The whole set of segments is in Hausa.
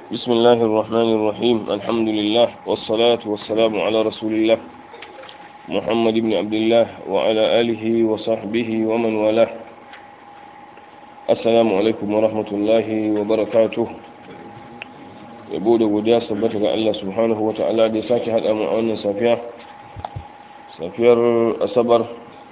بسم الله الرحمن الرحيم الحمد لله والصلاة والسلام على رسول الله محمد بن عبد الله وعلى آله وصحبه ومن والاه السلام عليكم ورحمة الله وبركاته yabo da godiya sabbata ga Allah subhanahu wa ta'ala da ya sake haɗa mu a wannan safiya safiyar asabar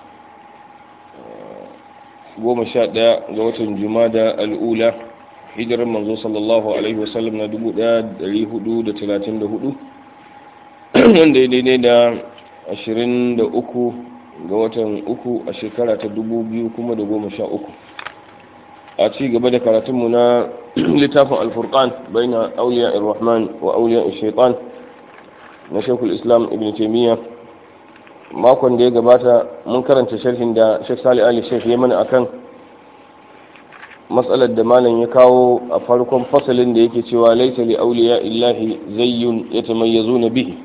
goma sha ɗaya ga watan jumada al'ula hijirar manzo sallallahu alaihi wasallam na dubu ɗaya dari hudu da talatin da hudu wanda ya daidai da ashirin da uku ga watan uku a shekara ta dubu biyu kuma da goma sha uku a ci gaba da karatunmu na littafin alfurkan bai na auliya irrahman wa auliya shaitan na shekul islam ibn taimiyya makon da ya gabata mun karanta sharhin da shek sali ali shek ya mana akan matsalar da malam ya kawo a farkon fasalin da yake cewa laisa li auliya illahi zayyun yatamayyazuna bihi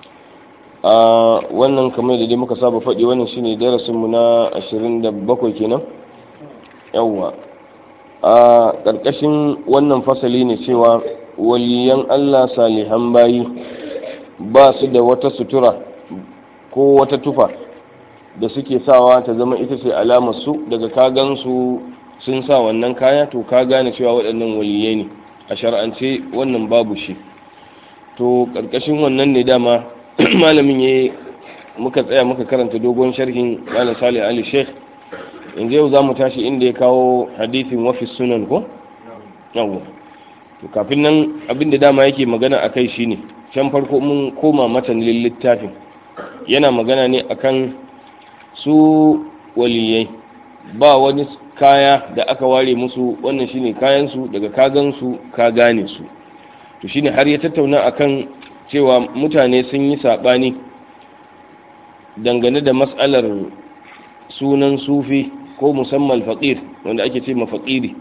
a wannan kamar da dai muka saba faɗi wannan shine darasin mu na 27 kenan yawwa a ƙarƙashin wannan fasali ne cewa waliyan Allah salihan bayi ba su da wata sutura ko wata tufa da suke sawa ta zama ita ce alamar su daga kagansu sun sa wannan kaya to ka gane cewa waɗannan waliyai ne a shar'ance wannan babu shi to ƙarƙashin wannan ne dama malamin ya muka tsaya muka karanta dogon sharhin malam salih ali sheikh yanzu yau za mu tashi inda ya kawo hadithin wafi sunan ko? yawon to kafin nan abinda dama yake magana a kai shine can farko mun koma matanin littafin yana magana ne akan su waliyai ba wani kaya da aka ware musu wannan shine kayansu daga kagansu ka gane su to shine har ya tattauna akan cewa mutane sun yi saɓani dangane da matsalar sunan sufi ko musamman faƙir wanda ake ce mafaƙiri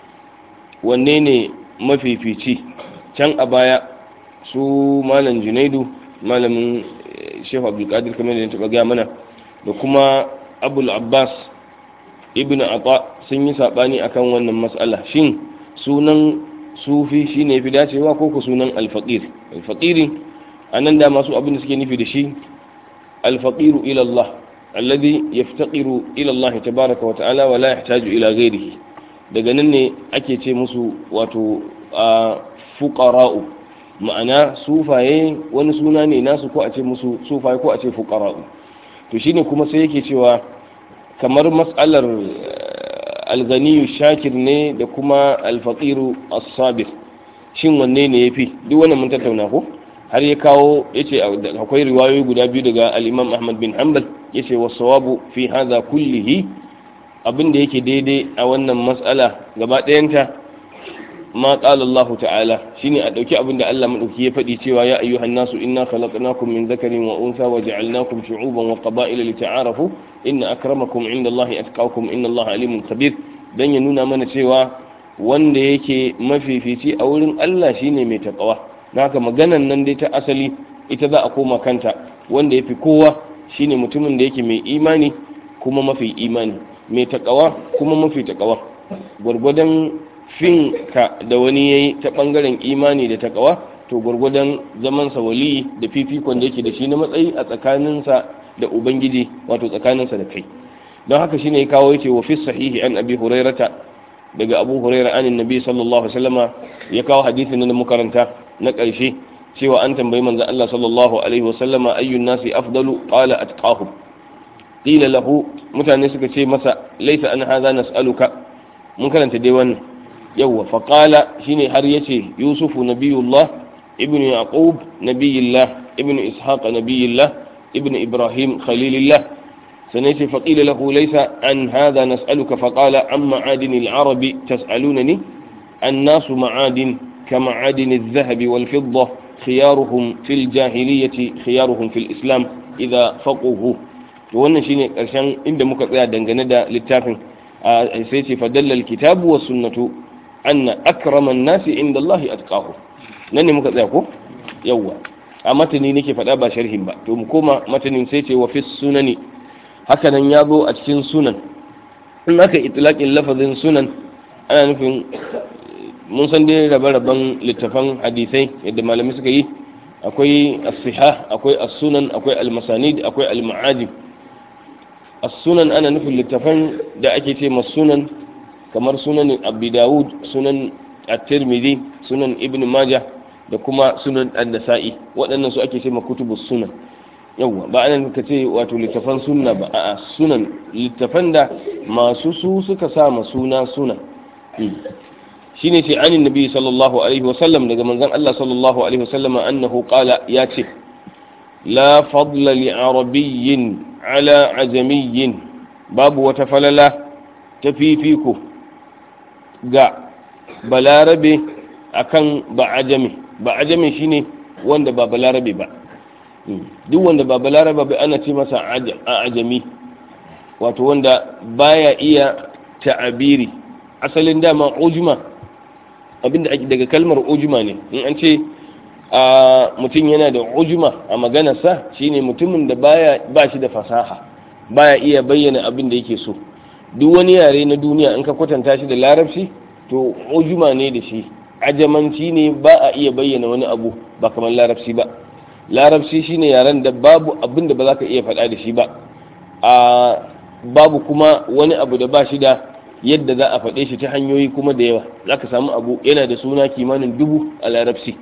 wanne ne mafifici can a baya su malam junaidu malamin shehu abdulkadir kamar da ya taɓa gaya mana da kuma abul abbas ibn ata sun yi saɓani akan wannan matsala shin sunan sufi shine fi dacewa ko ku sunan alfaƙir alfaƙiri a nan da masu abin da suke nufi da shi alfaƙiru ilallah alladhi yaftaqiru ila Allah tabaaraka wa ta'ala wa la yahtaju ila ghayrihi daga nan ne ake ce musu wato fuqara'u ma'ana sufaye wani suna ne nasu ko a ce musu sufaye ko a ce fuqara'u to shine kuma sai yake cewa kamar mas'alar alganiyu shakir ne da kuma alfaqiru as-sabir shin wanne ne yafi duk wannan mun tattauna ko har ya kawo yace akwai riwayoyi guda biyu daga al-Imam Ahmad bin Hanbal yace wasawabu fi hadha kullihi abinda yake daidai a wannan mas'ala gaba ɗayanta ma qala Allah ta'ala shine a dauki abinda Allah madauki ya faɗi cewa ya ayyuhan nasu inna khalaqnakum min dhakarin wa untha wa ja'alnakum shu'uban wa qaba'ila lita'arafu inna akramakum 'inda Allah atqakum inna Allah alimun khabir dan ya nuna mana cewa wanda yake mafifici a wurin Allah shine mai taqwa haka maganan nan dai ta asali ita za a koma kanta wanda ya fi kowa shine mutumin da yake mai imani kuma mafi imani mai takawa kuma mafi takawa gwargwadon fin ka da wani yayi ta bangaren imani da takawa to gwargwadon zamansa wali da fifikon da yake da shi na matsayi a tsakaninsa da ubangiji wato tsakaninsa da kai don haka shine ya kawo yake wa fi sahihi an abi hurairata daga abu huraira an nabi sallallahu alaihi wasallama ya kawo hadisin na makaranta na ƙarshe cewa an tambayi manzon Allah sallallahu alaihi wasallama ayyun nasi afdalu qala atqahum qila lahu mutane suka ce masa laisa an hadha nas'aluka mun karanta dai wannan yawa fa qala shine har yace yusufu nabiyullah ibnu yaqub nabiyillah ibnu ishaq nabiyillah ibnu ibrahim khalilillah سنيت فقيل له ليس عن هذا نسألك فقال عن معادن العرب تسألونني الناس معادن كمعادن الذهب والفضة خيارهم في الجاهلية خيارهم في الإسلام إذا فقهوا wannan shine karshen inda muka tsaya dangane da littafin sai ce fadalla alkitabu was sunnatu anna akraman nasi inda Allah atqahu nan ne muka tsaya ko yawa a matani nake faɗa ba sharhin ba to mu koma matanin sai ce wa fi sunani haka nan ya zo a cikin sunan in aka itlaqin lafazin sunan ana nufin mun san dai rabe-raben littafan hadisai yadda malami suka yi akwai as-siha akwai as-sunan akwai al-masanid akwai al-ma'ajib as-sunan ana nufin littafan da ake ce sunan kamar sunan abu dawud sunan at-tirmidhi sunan ibn majah da kuma sunan an-nasa'i waɗannan su ake ce ma kutubus sunan yawwa ba anan ka ce wato littafan sunna ba a'a sunan littafan da masu su suka sa ma suna sunan shine ce anin nabi sallallahu alaihi wasallam daga manzon Allah sallallahu alaihi wasallam annahu qala ya ce la fadla li arabiyyin ala ajamiyyin babu wata falala ta fifiko ga balarabe akan ba ajami ba ajami shine wanda ba balarabe ba duk wanda ba balarabe ba ana ce masa a ajami wato wanda baya iya ta'abiri asalin dama ujuma abinda ake daga kalmar ujuma ne in an ce a mutum yana da ujuma a maganarsa shine mutumin da baya ba shi da fasaha baya iya bayyana abin da yake so duk wani yare na duniya in ka kwatanta shi da larabci to ujuma ne da shi ajamanci ne ba a iya bayyana wani abu ba kamar larabci ba larabci shine yaren da babu abin da ba za ka iya faɗa da shi ba a babu kuma wani abu da ba shi da yadda za a faɗe shi ta hanyoyi kuma da yawa za ka samu abu yana da suna kimanin dubu a larabci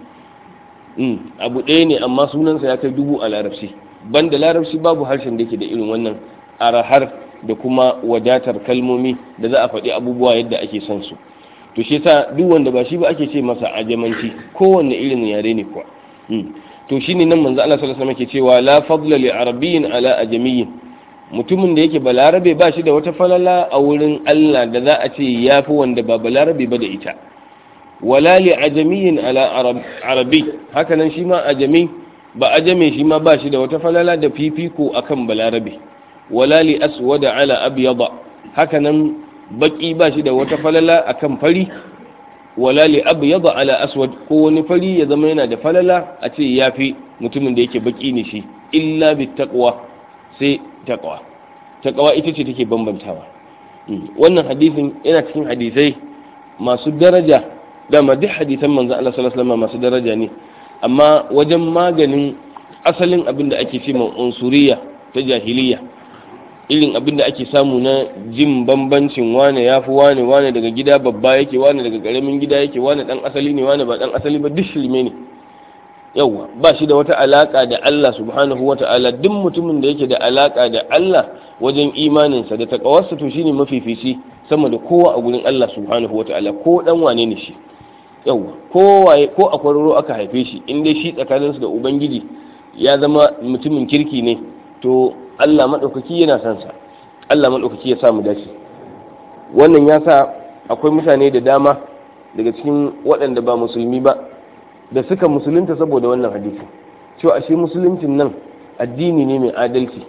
abu ɗaya ne amma sunansa ya kai dubu a larabci banda larabci babu harshen da ke da irin wannan arahar da kuma wadatar kalmomi da za a faɗi abubuwa yadda ake son su to shi yasa duk wanda ba shi ba ake ce masa ajamanci kowanne irin yare ne kuwa to shine nan manzo Allah sallallahu alaihi wasallam ke cewa la fadla li arabiyyin ala ajamiyyin mutumin da yake balarabe ba shi da wata falala a wurin Allah da za a ce ya fi wanda ba balarabe ba da ita wala li ajamiyin ala arabi hakanan shi ma ajami ba ajame shi ma ba shi da wata falala da fifiko akan balarabe wala li aswada ala abyada hakanan baki ba shi da wata falala akan fari wala li abyada ala aswad ko wani fari ya zama yana da falala a ce ya fi mutumin da yake baki ne shi illa bi taqwa sai taqwa taqwa ita ce take bambantawa wannan hadisin yana cikin hadisai masu daraja dama duk hadisan manzon Allah sallallahu alaihi wasallam masu daraja ne amma wajen maganin asalin abin da ake ce unsuriya ta jahiliya irin abin da ake samu na jin bambancin wane ya fi wane wane daga gida babba yake wane daga karamin gida yake wane dan asali ne wane ba dan asali ba duk shirme ne yauwa ba shi da wata alaka da Allah subhanahu wa ta'ala duk mutumin da yake da alaka da Allah wajen imaninsa da takawarsa to shine mafifici sama da kowa a gurin Allah subhanahu wa ta'ala ko dan wane ne shi yauwa ko waye ko a kwararo aka haife shi in dai shi tsakaninsu da ubangiji ya zama mutumin kirki ne to Allah madaukaki yana son sa Allah madaukaki ya sa mu dace wannan ya sa akwai mutane da dama daga cikin waɗanda ba musulmi ba da suka musulunta saboda wannan hadisi cewa ashe musuluncin nan addini ne mai adalci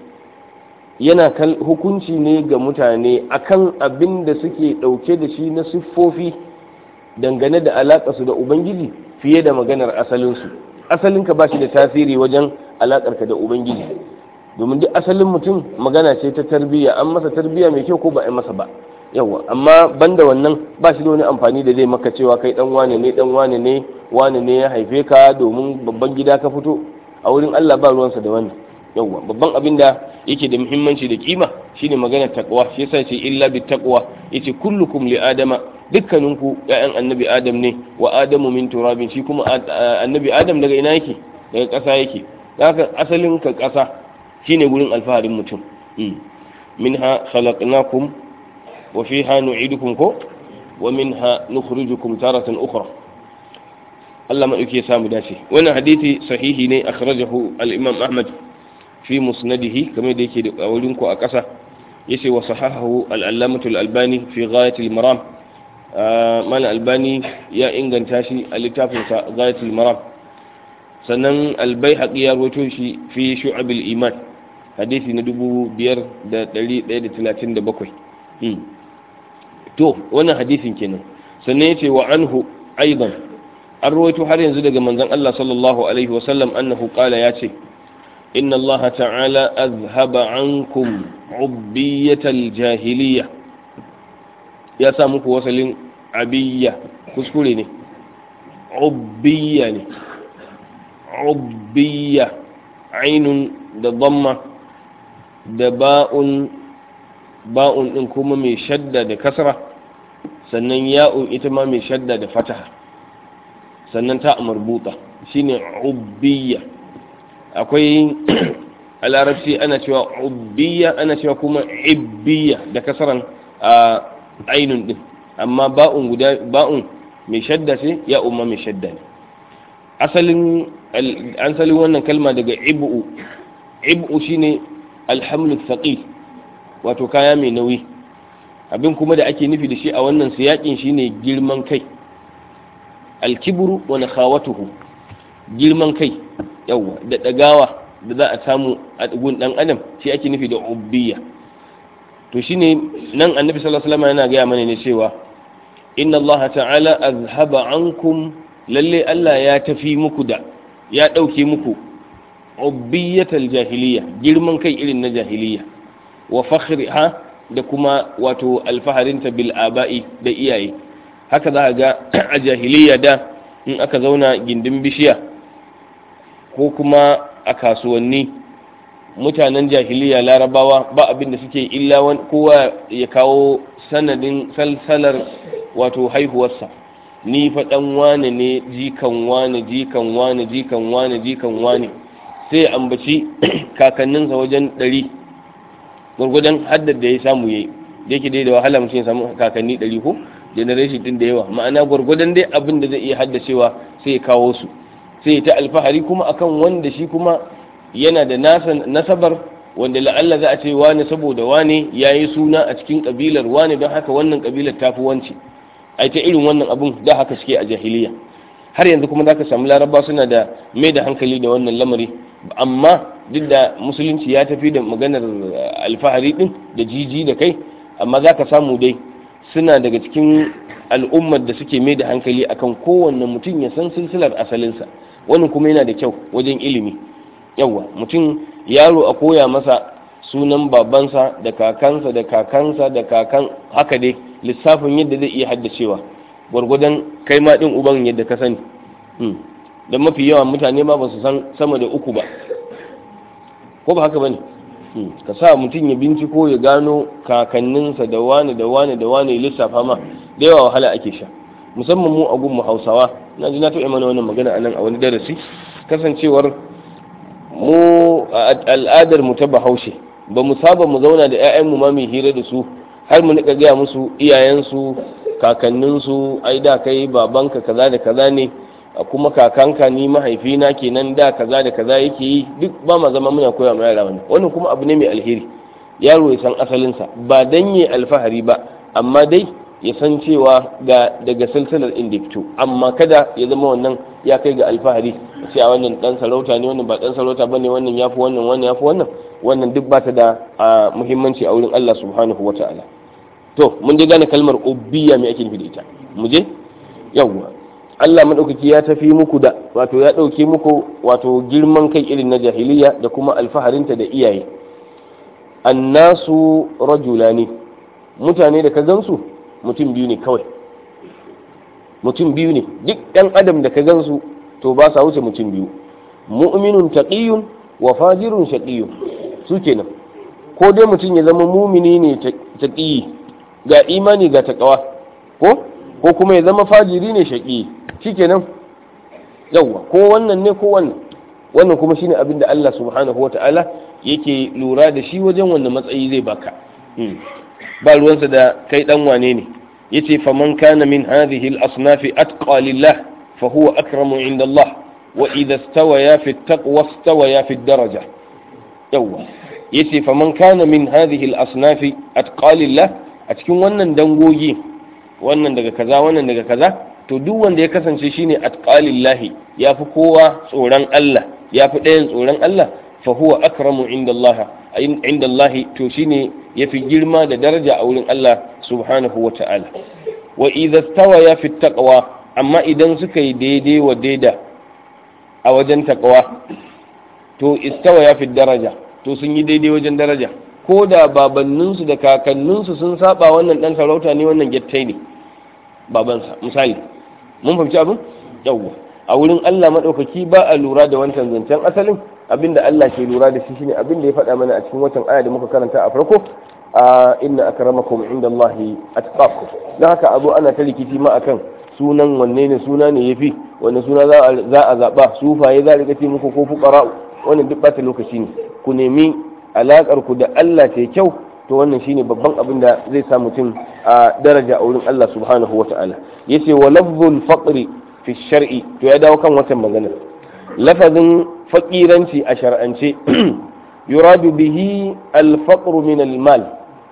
yana hukunci ne ga mutane akan abin da suke ɗauke da shi na siffofi dangane da alaƙarsu da ubangiji fiye da maganar asalinsu asalinka ba shi da tasiri wajen alaƙarka da ubangiji domin duk asalin mutum magana ce ta tarbiyya an masa tarbiyya mai kyau ko ba a masa ba yawa amma banda wannan ba shi da wani amfani da zai maka cewa kai dan wane ne dan wane ne wane ne ya haife ka domin babban gida ka fito a wurin Allah ba ruwansa da wannan yawa babban abin da yake da muhimmanci da kima shine magana takwa shi yasa ce illa bi taqwa yace kullukum li adama dukkaninku ya'yan annabi adam ne wa adamu min turabin shi kuma annabi adam daga ina yake daga ƙasa yake haka asalin ka ƙasa shine gurin alfaharin mutum minha khalaqnakum وفيها نعيدكم كو ومنها نخرجكم تارة أخرى الله ما يكي سامي داشي وانا حديثي صحيح ني أخرجه الإمام أحمد في مسنده كما يديكي أولينكو أكسا يسي وصححه العلامة الألباني في غاية المرام آه مال الألباني يا إنغان تاشي اللتافن غاية المرام sannan albai ya rawaito shi fi shu'abil iman hadisi na dubu biyar da ɗari ɗaya da talatin da bakwai to wannan hadisin kenan sannan yace wa anhu aidan an rawaito har yanzu daga manzon Allah sallallahu alaihi wasallam annahu qala yace inna Allah ta'ala azhaba ankum ubbiyatal jahiliya ya sa muku wasalin abiyya kuskure ne ubbiya ne ubbiya ainun da damma da ba'un ba'un din kuma mai shadda da kasra sannan ya'un ita ma mai shadda da fataha sannan ta marbuta shine ubbiya akwai a larabci ana cewa ubbiya ana cewa kuma ibbiya da kasaran a ainun din amma ba'un guda ba'un mai shadda ce ya umma mai shadda ne asalin an salin wannan kalma daga ibu ibu shine alhamlu thaqil wato kaya mai nauyi abin kuma da ake nufi da shi a wannan siyakin shine girman kai alkibru wa nakhawatuhu girman kai yawa da dagawa da za a samu a gun dan adam shi ake nufi da ubbiya to shine nan annabi sallallahu alaihi wasallam yana gaya mana ne cewa inna allaha ta'ala azhaba ankum lalle Allah ya tafi muku da ya dauke muku ubbiyatal jahiliya girman kai irin na jahiliya wa fakhriha da kuma wato alfaharinta bil aba'i da iyaye haka za ga a jahiliya da in aka zauna gindin bishiya ko kuma a kasuwanni mutanen jahiliya larabawa ba abin da suke illa kowa ya kawo sanadin salsalar wato haihuwarsa ni fa dan wane ne jikan wane jikan wane jikan wane jikan wane sai ambaci kakanninsa wajen ɗari gwargwadon haddar da ya samu yayi da yake dai da wahala mutum ya samu kakanni ɗari ko generation din da yawa ma'ana gwargwadon dai abin da zai iya haddacewa sai ya kawo su sai ta alfahari kuma akan wanda shi kuma yana da nasabar wanda la'alla za a ce wane saboda wane ya yi suna a cikin kabilar wane don haka wannan kabilar ta fi wance ai ta irin wannan abun da haka suke a jahiliya har yanzu kuma za ka samu laraba suna da mai da hankali da wannan lamari amma duk da musulunci ya tafi da maganar alfahari din da jiji da kai amma za ka samu dai suna daga cikin al'ummar da suke mai da hankali akan kowanne mutum ya san silsilar asalinsa wannan kuma yana da kyau wajen ilimi yawa mutum yaro a koya masa sunan babansa da kakansa da kakansa da kakan haka dai lissafin yadda zai iya haddacewa gwargwadon kai ma din uban yadda ka sani da mafi yawan mutane ma ba su san sama da uku ba ko ba haka bane ka sa mutum ya binciko ya gano kakanninsa da wani da wani da wani lissafa ma da yawa wahala ake sha musamman mu a gunmu hausawa na ji na taɓa mana wannan magana anan a wani darasi kasancewar mu al'adar mu ta bahaushe ba mu saba mu zauna da 'ya'yanmu ma mai hira da su har mu nika gaya musu iyayensu kakanninsu ai da kai babanka kaza da kaza ne kuma kakanka ni mahaifina kenan da kaza da kaza yake yi duk ba ma zama muna koya ma yara wannan wannan kuma abu ne mai alheri yaro ya san asalinsa ba dan yi alfahari ba amma dai ya san cewa ga daga silsilar inda fito amma kada ya zama wannan ya kai ga alfahari ce a wannan dan sarauta ne wannan ba dan sarauta bane wannan yafi wannan wannan yafi wannan wannan duk ba ta da muhimmanci a wurin Allah subhanahu wataala to mun dai gane kalmar ubbiya me ake nufi da ita mu je yawwa Allah madaukaki ya tafi muku da wato ya dauke muku wato girman kai irin na jahiliya da kuma alfaharinta da iyaye annasu rajulani mutane da ka gansu mutum biyu ne kawai mutum biyu ne duk ɗan adam da ka gansu to ba sa wuce mutum biyu mu'minun taqiyun wa fajirun shaqiyun su kenan ko dai mutum ya zama mumini ne taqiyi ga imani ga taqwa ko ko kuma ya zama fajiri ne shaqiyi shikenan yawa ko wannan ne ko wannan wannan kuma shine abin da Allah subhanahu wata'ala yake lura da shi wajen wanda matsayi zai baka ba ruwansa da kai dan wane ne yace faman kana min hadhihi al-asnaf atqa lillah fa huwa akramu inda Allah wa idha istawaya fi at-taqwa istawaya fi ad-daraja yawa yace faman kana min hadhihi al-asnaf atqa lillah a cikin wannan dangogi wannan daga kaza wannan daga kaza to duk wanda ya kasance shine atqalillahi yafi kowa tsoron Allah yafi ɗayan tsoron Allah fa huwa akramu inda Allah inda Allah to shine yafi girma da daraja a wurin Allah subhanahu wa ta'ala wa idza stawaya fi taqwa amma idan suka yi daidai wa daida a wajen taqwa to istawaya fi daraja to sun yi daidai wajen daraja ko da babanninsu da kakanninsu sun saba wannan dan sarauta ne wannan gettai ne babansa misali mun fahimci abin yawwa a wurin Allah madaukaki ba a lura da wancan zancen asalin abinda Allah ke lura da shi shine abinda ya faɗa mana a cikin watan aya da muka karanta a farko a inna akramakum indallahi atqakum dan haka abu ana ta rikici ma akan sunan wanne ne suna ne yafi wanne suna za a zaba sufaye za a rika ce muku ko fuqara wannan duk bata lokaci ne ku nemi alakar ku da Allah ta kyau to wannan shine babban abin da zai sa mutum a daraja a wurin Allah subhanahu wata'ala yace wa lafzul faqri fi shar'i to ya dawo kan watan magana lafazin faƙiranci a shar'ance yuradu bihi alfaqru min almal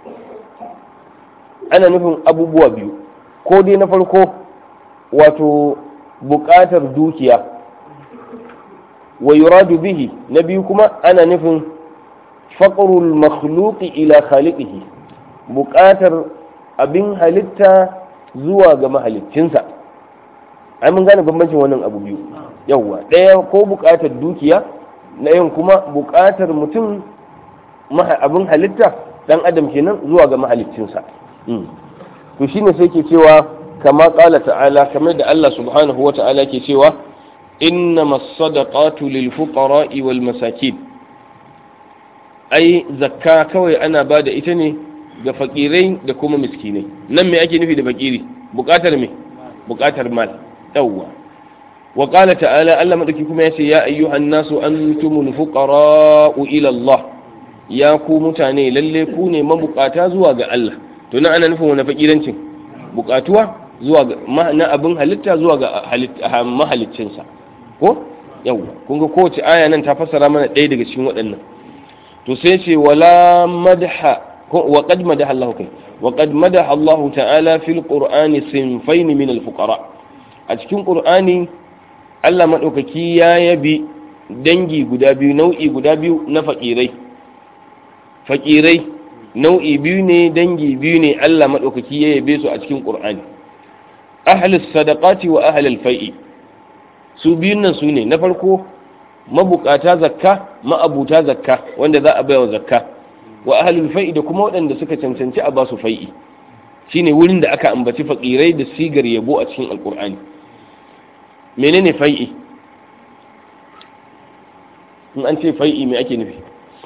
ana nufin abubuwa biyu ko dai na farko wato buƙatar dukiya wa yuradu bihi na biyu kuma ana nufin faqrul makhluqi ila khaliqihi buƙatar abin halitta zuwa ga mahaliccinsa ai mun gane bambancin wannan abu biyu yawwa ɗaya ko buƙatar dukiya na yin kuma buƙatar mutum abin halitta ɗan adam kenan zuwa ga mahaliccinsa to shine sai ke cewa kama ƙala ta'ala kamar da Allah subhanahu wa ta'ala ke cewa inna masadaqatu lil fuqara'i wal masakin ai zakka kawai ana ba da ita ne ga fakirai da kuma miskinai nan me ake nufi da fakiri buƙatar me buƙatar mal yawwa وقال تعالى ألا مدكي كما يسي يا أيها الناس أنتم الفقراء إلى الله يا كو متاني للي كوني ما بقاتا زواج الله تنا أنا نفهم أنا فقيرنشن بقاتوا زواج ما أنا أبن هلتا زواج هلت ما هلتشنسا ko yawwa kun ga kowace aya nan ta fassara mana ɗaya daga cikin waɗannan to sai ce wala madha wa qad madaha Allah kai wa qad madaha Allah ta'ala fil qur'ani sinfayn min al fuqara a cikin qur'ani Allah maɗaukaki ya yabi dangi guda biyu nau'i guda biyu na faƙirai faƙirai nau'i biyu ne dangi biyu ne Allah maɗaukaki ya yabe su a cikin ƙur'ani ahlus sadaqati wa ahlul fai'i su biyun nan su ne na farko mabukata zakka ma'abuta zakka wanda za a baiwa zakka wa ahlul fai'i da kuma waɗanda suka cancanci a basu fai'i shine wurin da aka ambaci faƙirai da sigar yabo a cikin alƙur'ani menene fai'i in an ce fai'i me ake nufi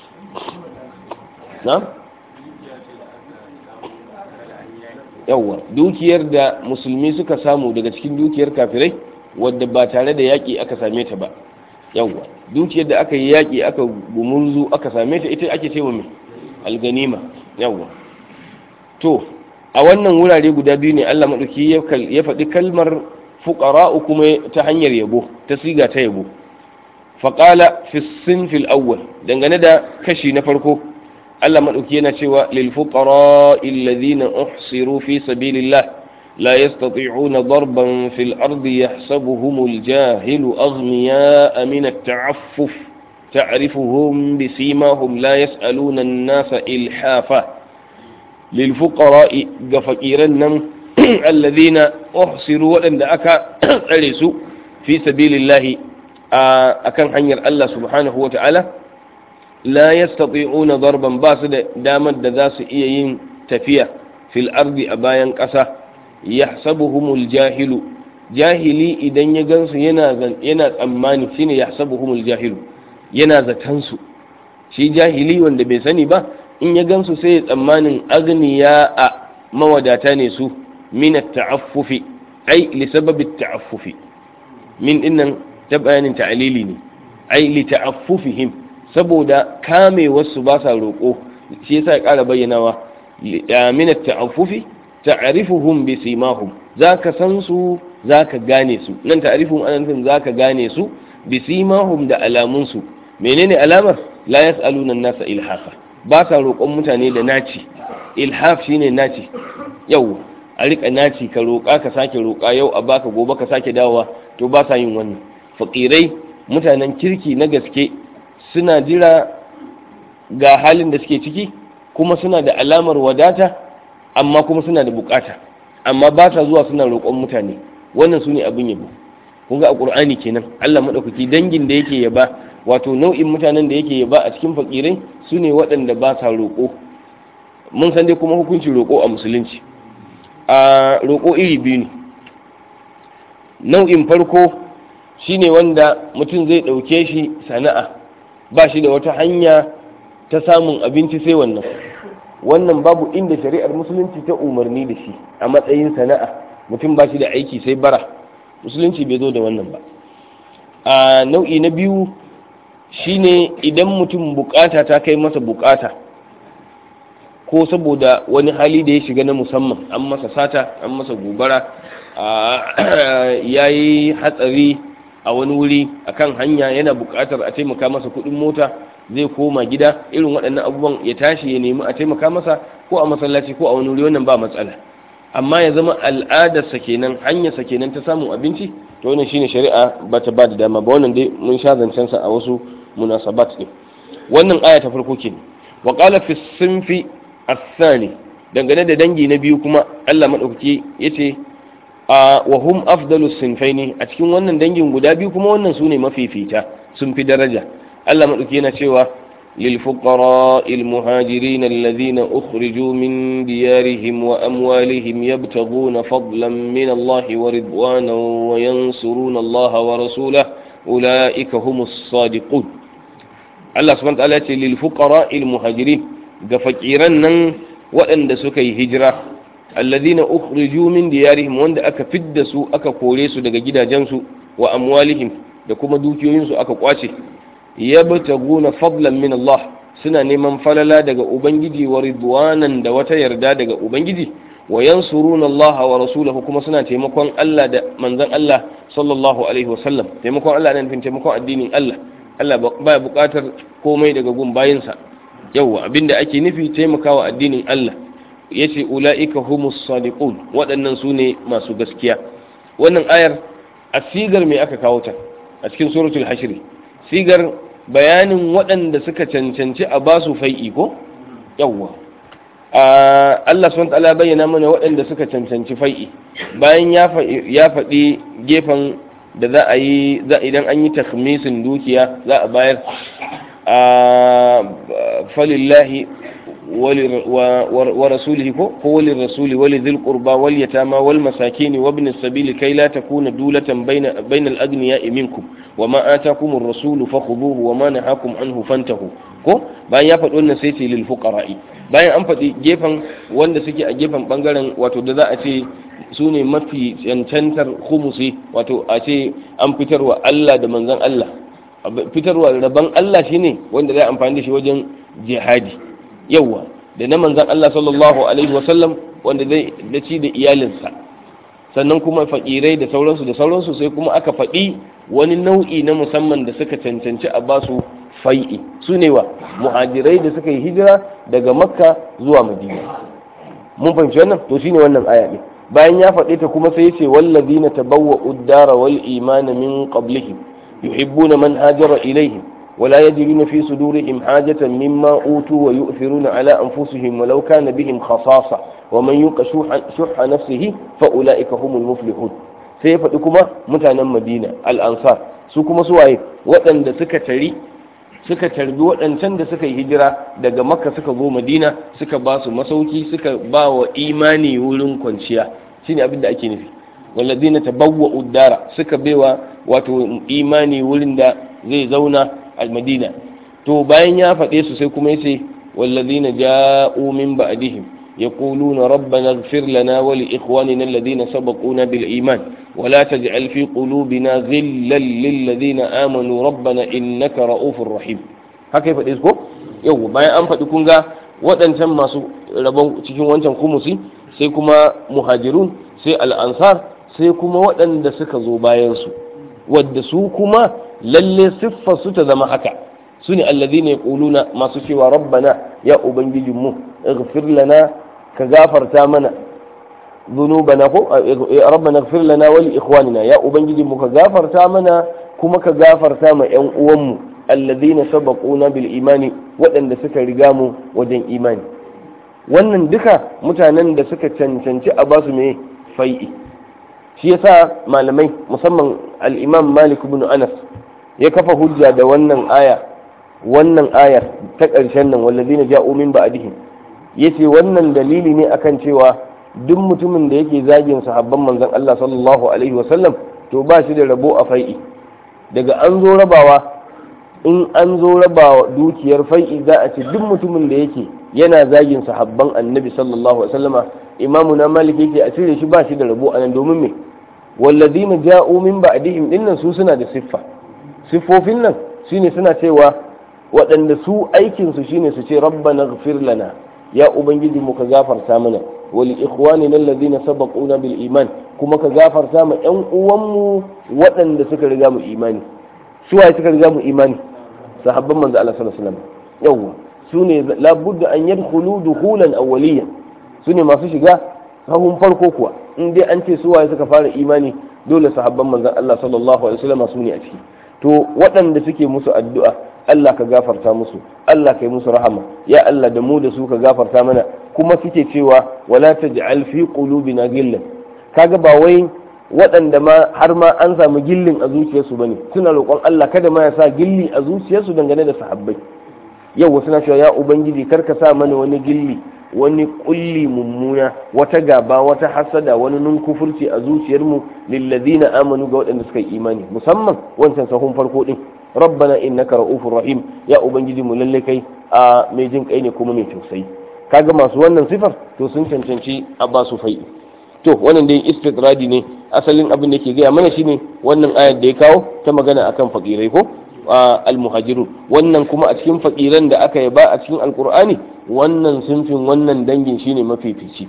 na yawwa dukiyar da musulmi suka samu daga cikin dukiyar kafirai wadda ba tare da yaƙi aka same ta ba yawwa dukiyar da aka yi yaƙi aka gumurzu aka same ta ita ake cewa mai alganima yawwa to a wannan wurare guda biyu ne allah maɗauki ya faɗi kalmar fuqara'u kuma ta hanyar yabo ta siga ta yabo faqala fi sinfil awwal dangane da kashi na farko Allah madauki yana cewa lil fuqara'i alladhina uhsiru fi sabilillah la yastati'una darban fil ardi yahsabuhumul jahilu aghniya'a min at-ta'affuf تعرفهم بسيماهم لا يسألون الناس إلحافا للفقراء قفكيرا الذين uhsiru waɗanda aka tsare su fi sabilillahi a kan hanyar Allah subhanahu wa ta'ala la yastati'una darban ba su da damar da za su iya yin tafiya fil ardi a bayan ƙasa yahsabuhumul jahilu jahili idan ya gansu yana yana tsammani shine yahsabuhumul jahilu yana zatan su shi jahili wanda bai sani ba in ya gansu sai ya tsammanin agniya a mawadata ne su من التعفف أي لسبب التعفف من إن تبين تعليلي أي لتعففهم saboda kame wasu ba sa roƙo shi yasa ya ƙara bayyanawa min at-ta'affufi ta'rifuhum bi simahum zaka san su zaka gane su nan ta'rifuhum ana nufin zaka gane su bi simahum da alamun su menene alamar la yas'aluna an-nasa ilhafa ba sa roƙon mutane da naci ilhaf shine naci yau a rika naci ka roƙa ka sake roƙa yau a baka gobe ka sake dawowa to ba sa yin wannan fakirai mutanen kirki na gaske suna jira ga halin da suke ciki kuma suna da alamar wadata amma kuma suna da bukata amma ba sa zuwa suna roƙon mutane wannan su ne abin yabo kun ga a ƙur'ani kenan Allah maɗaukaki dangin da yake yaba wato nau'in mutanen da yake yaba a cikin fakirai su ne waɗanda ba sa roƙo mun san dai kuma hukuncin roƙo a musulunci a roƙo iri biyu ne nau'in farko shine wanda mutum zai ɗauke shi sana'a ba shi da wata hanya ta samun abinci sai wannan wannan babu inda shari'ar musulunci ta umarni da shi a matsayin sana'a mutum ba shi da aiki sai bara musulunci bai zo da wannan ba a nau'i na biyu shine idan mutum bukata ta kai masa bukata ko saboda wani hali da ya shiga na musamman an masa sata an masa gobara ya yi hatsari a wani wuri akan hanya yana bukatar a taimaka masa kudin mota zai koma gida irin waɗannan abubuwan ya tashi ya nemi a taimaka masa ko a masallaci ko a wani wuri wannan ba matsala amma ya zama al'adarsa kenan hanyarsa kenan ta samun abinci to wannan shine shari'a ba ta ba da dama ba wannan dai mun sha zancen sa a wasu munasabat din wannan aya ta farko kenan wa qala fi sinfi athani dangane da dangi na biyu kuma Allah madaukaki yace a wa hum afdalu sinfaini a cikin wannan dangin guda biyu kuma wannan sune mafifita sun fi daraja Allah madaukaki yana cewa للفقراء المهاجرين الذين أخرجوا من ديارهم وأموالهم يبتغون فضلا من الله ورضوانا وينصرون الله ورسوله أولئك هم الصادقون الله سبحانه وتعالى للفقراء المهاجرين فكيرا وأن سكي هجرة الذين أخرجوا من ديارهم وأن أكا فدسوا أكا كوليسوا دقا جدا جنسوا وأموالهم دكما دوكيوينسوا أكا قواشي yabtaguna fadlan min Allah suna neman falala daga ubangiji wa ridwanan da wata yarda daga ubangiji wa yansuruna Allah wa rasulahu kuma suna taimakon Allah da manzon Allah sallallahu alaihi wa sallam taimakon Allah nan taimakon addinin Allah Allah baya bukatar komai daga gun bayinsa yawa abinda ake nufi taimakawa addinin Allah yace ulaika humus sadiqun waɗannan su ne masu gaskiya wannan ayar a sigar me aka kawo ta a cikin suratul hashri sigar bayanin waɗanda suka cancanci a basu fai'i ko yawwa Allah sun ta'ala bayyana mana waɗanda suka cancanci fai'i bayan ya faɗi gefen da za a yi idan an yi takhmisin dukiya za a bayar a falillahi wa rasulihi ko walin rasuli wali dhil qurba wal yatama wal masakin wa ibn as-sabil kay la takuna dulatan bayna bayna al-aghniya minkum wa ma atakum ar-rasul fakhudhuhu wa ma nahakum anhu fantahu ko bayan ya faɗi wannan sai ce lil fuqara'i bayan an faɗi gefen wanda suke a gefen bangaren wato da za a ce su ne mafi cancantar khumusi wato a ce an fitarwa Allah da manzon Allah fitarwa rabon Allah shine wanda zai amfani da shi wajen jihadi yawa da na manzon Allah sallallahu alaihi wasallam wanda zai da ci da iyalinsa sannan kuma fakirai da sauransu da sauransu sai kuma aka faɗi wani nau'i na musamman da suka cancanci a basu fai'i su ne wa muhajirai da suka yi hijira daga makka zuwa madina mun fahimci wannan to shine wannan aya ne bayan ya faɗi ta kuma sai ce wallazina tabawwa'u ad-dara wal imana min qablihim yuhibbuna man hajara ilaihim ولا يجدون في صدورهم حاجة مما أوتوا ويؤثرون على أنفسهم ولو كان بهم خصاصة ومن يوق شح نفسه فأولئك هم المفلحون sai faɗi kuma mutanen madina al'ansar su kuma suwaye waɗanda suka tari suka tarbi waɗancan da suka yi hijira daga makka suka zo madina suka ba su masauki suka ba wa imani wurin kwanciya shine abin da ake nufi walladina tabawwa uddara suka baiwa wato imani wurin da zai zauna a madina to bayan ya faɗe su sai kuma yace walladina ja'u min ba'dihim يقولون ربنا اغفر لنا ولإخواننا الذين سبقونا بالإيمان ولا تجعل في قلوبنا غلا للذين آمنوا ربنا إنك رؤوف رحيم haka ya faɗi ko yau bayan an faɗi kun ga waɗancan masu rabon cikin wancan kumusi sai kuma muhajirun sai al'ansar sai kuma waɗanda suka zo bayansu wadda su kuma lalle siffar su ta zama haka su ne allazi ne ƙuluna masu cewa rabbana ya ubangijinmu ighfir lana ka gafarta mana zunubana ko rabbana ighfir lana wa li ikhwanina ya ubangijinmu ka gafarta mana kuma ka gafarta ma yan uwanmu alladhina sabaquna bil imani waɗanda suka riga mu wajen imani wannan duka mutanen da suka cancanci a basu mai fai'i shi yasa malamai musamman al-imam malik ibn anas ya kafa hujja da wannan aya wannan ayar ta ƙarshen nan wallazina ja'u min ba'dihim yace wannan dalili ne akan cewa duk mutumin da yake zagin sahabban manzon Allah sallallahu alaihi wasallam to ba shi da rabo a fai'i daga an zo rabawa in an zo rabawa dukiyar fai'i za a ce duk mutumin da yake yana zagin sahabban annabi sallallahu alaihi wasallama imamu na malik yake a cire shi ba shi da rabo anan domin me walladina ja'u min ba'dihim dinnan su suna da siffa siffofin nan shine suna cewa waɗanda su aikin su shine su ce rabbana ighfir lana ya ubangiji mu ka gafarta mana wa li ikhwanina alladhina sabaquna bil iman kuma ka gafarta ma ƴan uwanmu waɗanda suka riga mu imani su waye suka riga mu imani sahabban manzo Allah sallallahu alaihi wasallam yawwa su ne labudda an yadkhulu dukhulan awwaliyan su ne masu shiga sahun farko kuwa in dai an ce su waye suka fara imani dole sahabban manzon Allah sallallahu alaihi wasallam su ne a ciki to waɗanda suke musu addu'a Allah ka gafarta musu Allah ka yi musu rahama ya Allah da mu da su ka gafarta mana kuma suke cewa wala taj'al fi qulubina gillan kaga ba wai waɗanda ma har ma an samu gillin a zuciyarsu bane suna roƙon Allah kada ma ya sa gilli a zuciyarsu dangane da sahabbai yau suna cewa ya ubangiji kar ka sa mana wani gilli wani kulli mummuna wata gaba wata hasada wani nunkufurci a zuciyarmu lillazina amanu ga waɗanda suka yi imani musamman wancan sahun farko din rabbana innaka ra'ufur rahim ya ubangiji mu lalle kai a mai jin kai ne kuma mai tausayi kaga masu wannan sifar to sun cancanci a ba su fai to wannan dai istidradi ne asalin abin da ke gaya mana shine wannan ayar da ya kawo ta magana akan fakirai ko almuhajirun wannan kuma a cikin fakiran da aka yaba a cikin alkur'ani wannan sunfin wannan dangin shine mafifici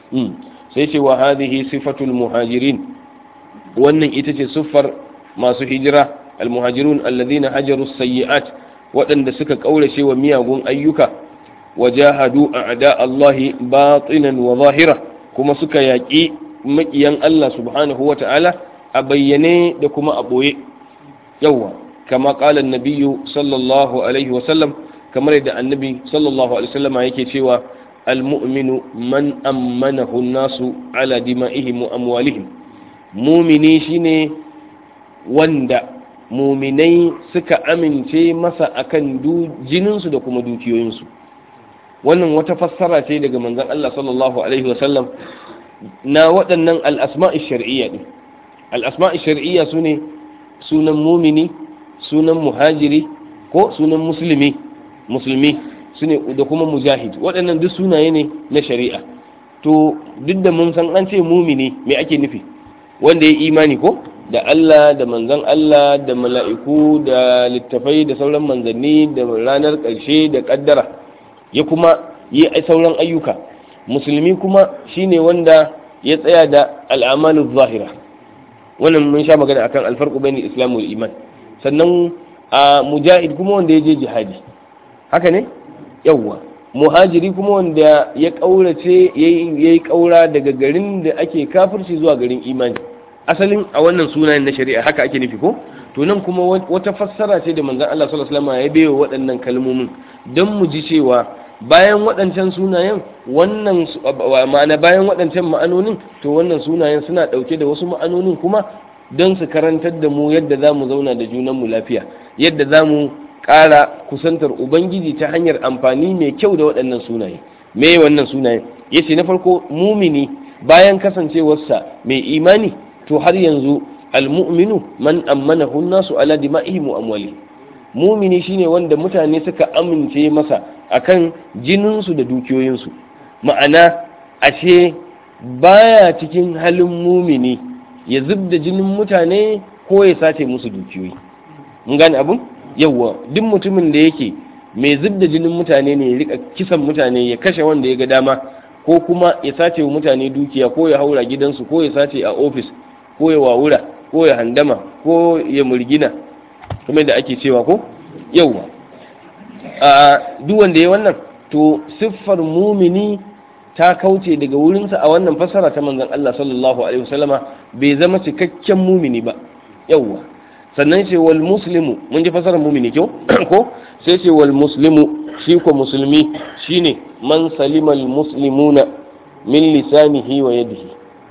sai ce wa hadhihi sifatul muhajirin wannan ita ce siffar masu hijira almuhajirun alladhina hajaru sayyi'at waɗanda suka kaurace wa miyagun ayyuka wajahadu a'da Allah batinan wa zahira kuma suka yaƙi maƙiyan Allah subhanahu wa ta'ala a bayyane da kuma a ɓoye yawwa كما قال النبي صلى الله عليه وسلم كما يدعى النبي صلى الله عليه وسلم yake cewa المؤمن من أمنه الناس على دمائهم وأموالهم مؤمني shine wanda muminai suka amince masa akan jininsu da kuma dukiyoyinsu wannan wata fassara ce daga manzon Allah sallallahu alaihi wasallam na waɗannan al-asma'i shar'iyya ne al-asma'i shar'iyya sune sunan mumini sunan muhajiri ko sunan musulmi musulmi sune da kuma mujahid waɗannan duk sunaye ne na shari'a to duk da mun san an ce mumini me ake nufi wanda ya imani ko da Allah da manzan Allah da mala'iku da littafai da sauran manzanni da ranar ƙarshe da ƙaddara ya kuma yi sauran ayyuka musulmi kuma shine wanda ya tsaya da al'amalu zahira wannan mun sha magana akan alfarqu bainal islam wal iman sannan a mujahid kuma wanda ya je jihadi haka ne yawwa muhajiri kuma wanda ya kaurace ya yi kaura daga garin da ake kafirci zuwa garin imani asalin a wannan sunayen na shari'a haka ake nufi ko to nan kuma wata fassara ce da manzon Allah sallallahu alaihi wasallam ya bayo waɗannan kalmomin don mu ji cewa bayan waɗancan sunayen wannan ma'ana bayan waɗancan ma'anonin to wannan sunayen suna ɗauke da wasu ma'anonin kuma don su karantar da mu yadda za mu zauna da junanmu lafiya yadda za mu ƙara kusantar ubangiji ta hanyar amfani mai kyau da waɗannan sunaye me wannan sunaye ya ce na farko mumini bayan kasancewarsa mai imani to har yanzu almu'minu man ammana nasu ala dima'ihim wa amwali mumini shine wanda mutane suka amince masa akan jininsu da dukiyoyinsu ma'ana ashe baya cikin halin mumini ya zub da jinin mutane ko ya sace musu dukiyoyi mun gane abun yawwa duk mutumin da yake mai zub da jinin mutane ne ya rika kisan mutane ya kashe wanda ya ga dama ko kuma ya sace wa mutane dukiya ko ya haura gidansu ko ya sace a ofis ko ya wawura ko ya handama ko ya murgina kuma da ake cewa ko yawwa a duk wanda ya wannan to siffar mumini ta kauce daga wurinsa a wannan fassara ta manzon Allah sallallahu alaihi wasallama bai zama cikakken mumini ba yawwa sannan ce wal muslimu mun ji fassarar mumini kyau ko sai ce wal muslimu shi ko musulmi shine man salima al muslimuna min lisanihi wa yadihi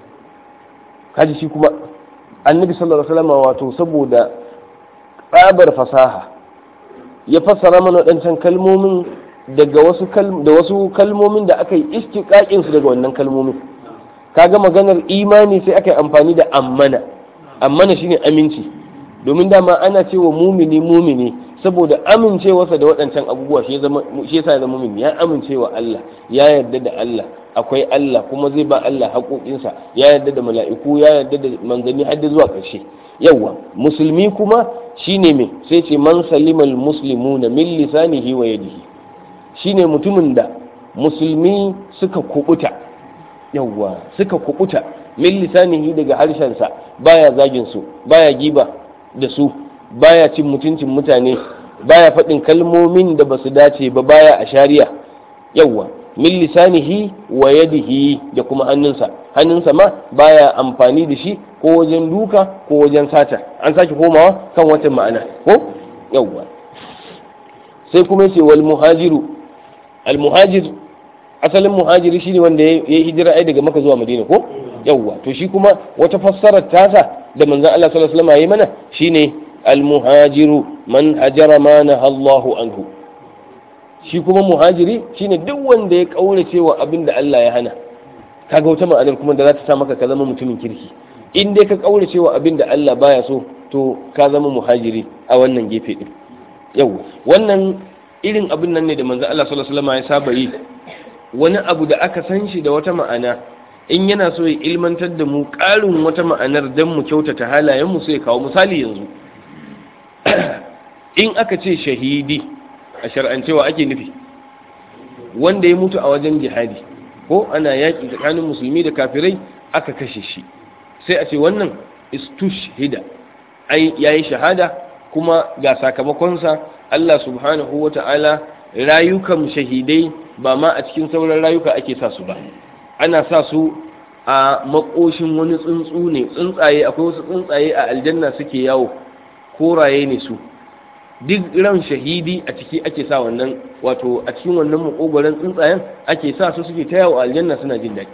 kaji shi kuma annabi sallallahu alaihi wasallama wato saboda tsabar fasaha ya fassara mana waɗancan kalmomin daga wasu da wasu kalmomin da aka yi istiqaqin su daga wannan kalmomin kaga maganar imani sai aka yi amfani da ammana amma na shine aminci domin dama ana cewa mumini mumini saboda amincewarsa da waɗancan abubuwa shi yasa ya zama mumini ya amincewa Allah ya yarda da Allah akwai Allah kuma zai ba Allah haƙoƙinsa ya yarda da mala'iku ya yarda da manzanni har zuwa ƙarshe yawa musulmi kuma shine me sai ce man salimal muslimuna min lisanihi wa yadihi shine mutumin da musulmi suka kubuta yawa suka kubuta min lisanihi daga harshensa baya zagin su baya giba da su baya cin mutuncin mutane baya faɗin kalmomin da basu dace ba baya a shari'a yawa min lisanihi wa yadihi da kuma hannunsa hannunsa ma baya amfani da shi ko wajen duka ko wajen sata an sake komawa kan wata ma'ana ko yawwa sai kuma yace wal muhajiru al muhajir asalin muhajiri shine wanda ya yi hijira ai daga maka zuwa madina ko yawwa to shi kuma wata fassarar tasa da manzon Allah sallallahu alaihi wasallam yayi mana shine al muhajiru man hajara ma Allahu anhu shi kuma muhajiri shine duk wanda ya kaurace wa abin da Allah ya hana kaga wata ma'anar kuma da za ta sa maka ka zama mutumin kirki in dai ka kaurace wa abin da Allah baya so to ka zama muhajiri a wannan gefe din yau wannan irin abin nan ne da manzo Allah sallallahu alaihi wasallam ya saba yi wani abu da aka san shi da wata ma'ana in yana so ya ilmantar da mu ƙarin wata ma'anar dan mu kyautata halayen mu sai ya kawo misali yanzu in aka ce shahidi a shar'ancewa ake nufi wanda ya mutu a wajen jihadi ko ana yaƙi tsakanin musulmi da kafirai aka kashe shi sai a ce wannan istushhida ai yayi shahada kuma ga sakamakonsa Allah subhanahu wa ta'ala rayukan shahidai ba ma a cikin sauran rayuka ake sa su ba ana sa su a makoshin wani tsuntsu ne tsuntsaye akwai wasu tsuntsaye a aljanna suke yawo koraye ne su duk ran shahidi a ciki ake sa wannan wato a cikin wannan makogoron tsuntsayen ake sa su suke ta yawo a aljanna suna jin daɗi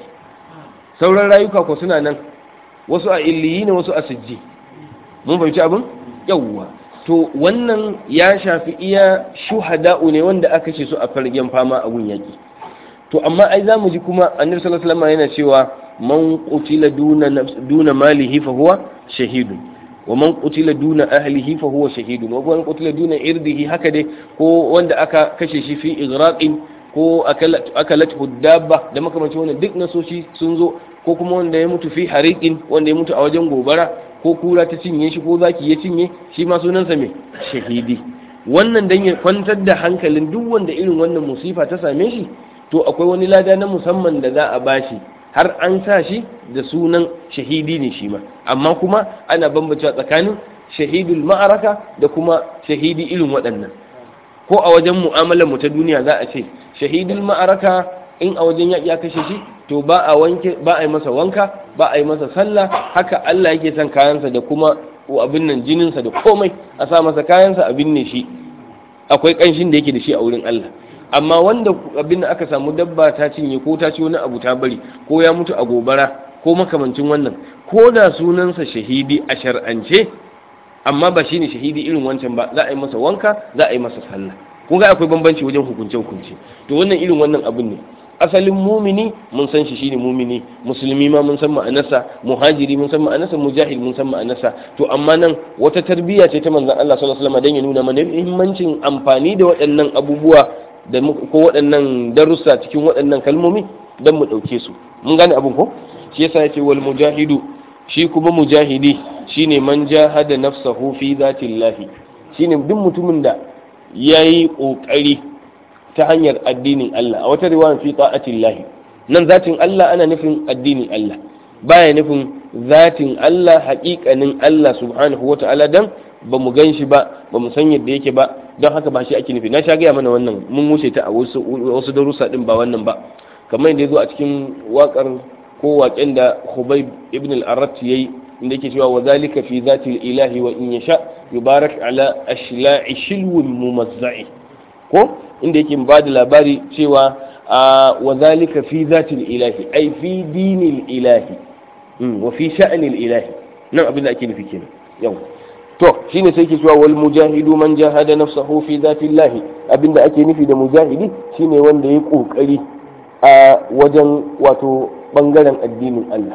sauran rayuka ko suna nan wasu a illiyi ne wasu a sijji mun fahimci abin yawwa to wannan ya shafi iya shuhada'u ne wanda aka ce su a fargen fama a gun yaki to amma ai za mu ji kuma annabi sallallahu alaihi wasallam yana cewa man qutila duna duna malihi fa huwa shahidun wa man qutila duna ahlihi fa huwa shahidun wa man qutila duna irdihi haka dai ko wanda aka kashe shi fi igraqin ko akalat dabba da makamancin wannan duk nasoshi sun zo ko kuma wanda ya mutu fi hariqin wanda ya mutu a wajen gobara ko kura ta cinye shi ko zaki ya cinye shi ma sunansa mai shahidi wannan dan ya kwantar da hankalin duk wanda irin wannan musifa ta same shi to akwai wani lada na musamman da za a bashi har an sa shi da sunan shahidi ne shi ma amma kuma ana bambancewa tsakanin shahidul ma'araka da kuma shahidi irin waɗannan ko a wajen mu'amalar mu ta duniya za a ce shahidul ma'araka in a wajen yaƙi ya kashe shi to ba a wanke ba a yi masa wanka ba a yi masa sallah haka Allah yake son kayansa da kuma abin nan jininsa da komai a sa masa kayansa a binne shi akwai ƙanshin da yake da shi a wurin Allah amma wanda abin da aka samu dabba ta cinye ko ta ci wani abu ta bari ko ya mutu a gobara ko makamancin wannan ko da sunansa shahidi a shar'ance amma ba shine shahidi irin wancan ba za a yi masa wanka za a yi masa sallah kun ga akwai bambanci wajen hukunce hukunce to wannan irin wannan abin ne asalin mumini mun san shi shine mumini musulmi ma mun san ma'anarsa muhajiri mun san ma'anarsa mujahid mun san ma'anarsa to amma nan wata tarbiyya ce ta manzon Allah sallallahu alaihi wasallam dan ya nuna mana muhimmancin amfani da waɗannan abubuwa da ko waɗannan darussa cikin waɗannan kalmomi dan mu ɗauke su mun gane abin ko shi yasa yace wal mujahidu shi kuma mujahidi shine man jahada nafsahu fi zatillahi shine duk mutumin da yayi kokari ta hanyar addinin Allah a wata riwaya fi ta'atillahi nan zatin Allah ana nufin addinin Allah baya nufin zatin Allah haƙiƙanin Allah subhanahu wata'ala dan ba mu gan shi ba ba mu san yadda yake ba don haka ba shi ake nufi na sha gaya mana wannan mun wuce ta a wasu wasu darussa din ba wannan ba kamar yadda ya zo a cikin waƙar ko waƙen da Khubayb ibn al-Arrat yayi inda yake cewa wa zalika fi zati ilahi wa in yasha yubarak ala ashla'i shilwin mumazza'i ko inda yake ba da labari cewa wa zalika fi zatil ilahi ai fi dinil ilahi wa fi sha'anil ilahi nan abin da ake nufi kenan yau to shine sai ke cewa wal mujahidu man jahada nafsahu fi zatillahi abinda ake nufi da mujahidi shine wanda ya kokari a wajen wato bangaren addinin Allah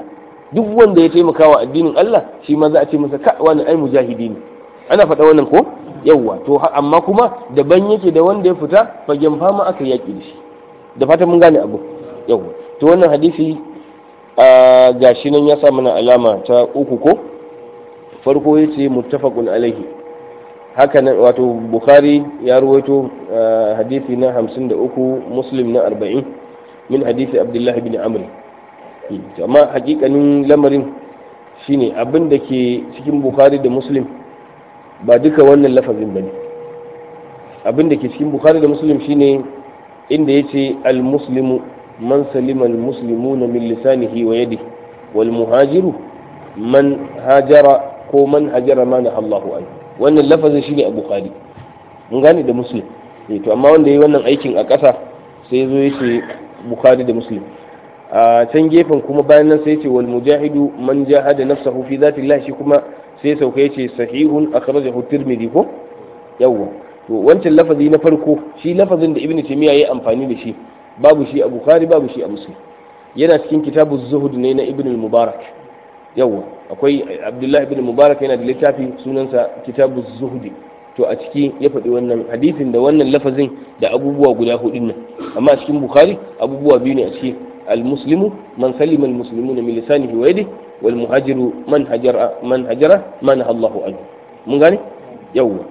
duk wanda ya taimaka wa addinin Allah shi ma za a ce masa ka wani ai mujahidi ne ana faɗa wannan ko yawwa to amma kuma daban yake da wanda ya fita fagen fama aka yaki da shi da fatan mun gane abu yawwa to wannan hadisi a gashi nan ya sa mana alama ta uku ko farko ya ce muttafaqun alaihi haka nan wato bukhari ya ruwaito hadisi na 53 muslim na 40 min hadisi abdullah ibn amr amma hakikanin lamarin shine abin da ke cikin bukhari da muslim ba duka wannan lafazin bane abin da ke cikin bukhari da muslim shine inda yace al-muslimu man salima al-muslimuna min lisanihi wa yadihi wal muhajiru man hajara ko man hajara ma na Allahu an wannan lafazin shine a bukhari mun gane da muslim to amma wanda yayi wannan aikin a ƙasa sai zo yace bukhari da muslim a can gefen kuma bayan nan sai ce wal mujahidu man jahada nafsahu fi zati Allah shi kuma sai sauka yace sahihun akhrajahu tirmidhi ko yawwa to wancan lafazi na farko shi lafazin da ibnu taymiya yayi amfani da shi babu shi a bukhari babu shi a muslim yana cikin kitabu zuhud ne na ibnu mubarak yawwa akwai abdullahi ibn mubarak yana da littafi sunansa kitabu zuhudi to a ciki ya faɗi wannan hadisin da wannan lafazin da abubuwa guda hudun nan amma a cikin bukhari abubuwa biyu ne a ciki المسلم من سلم المسلمون من لسانه ويده والمهاجر من هجر من هجر ما نهى الله عنه mun gane yawwa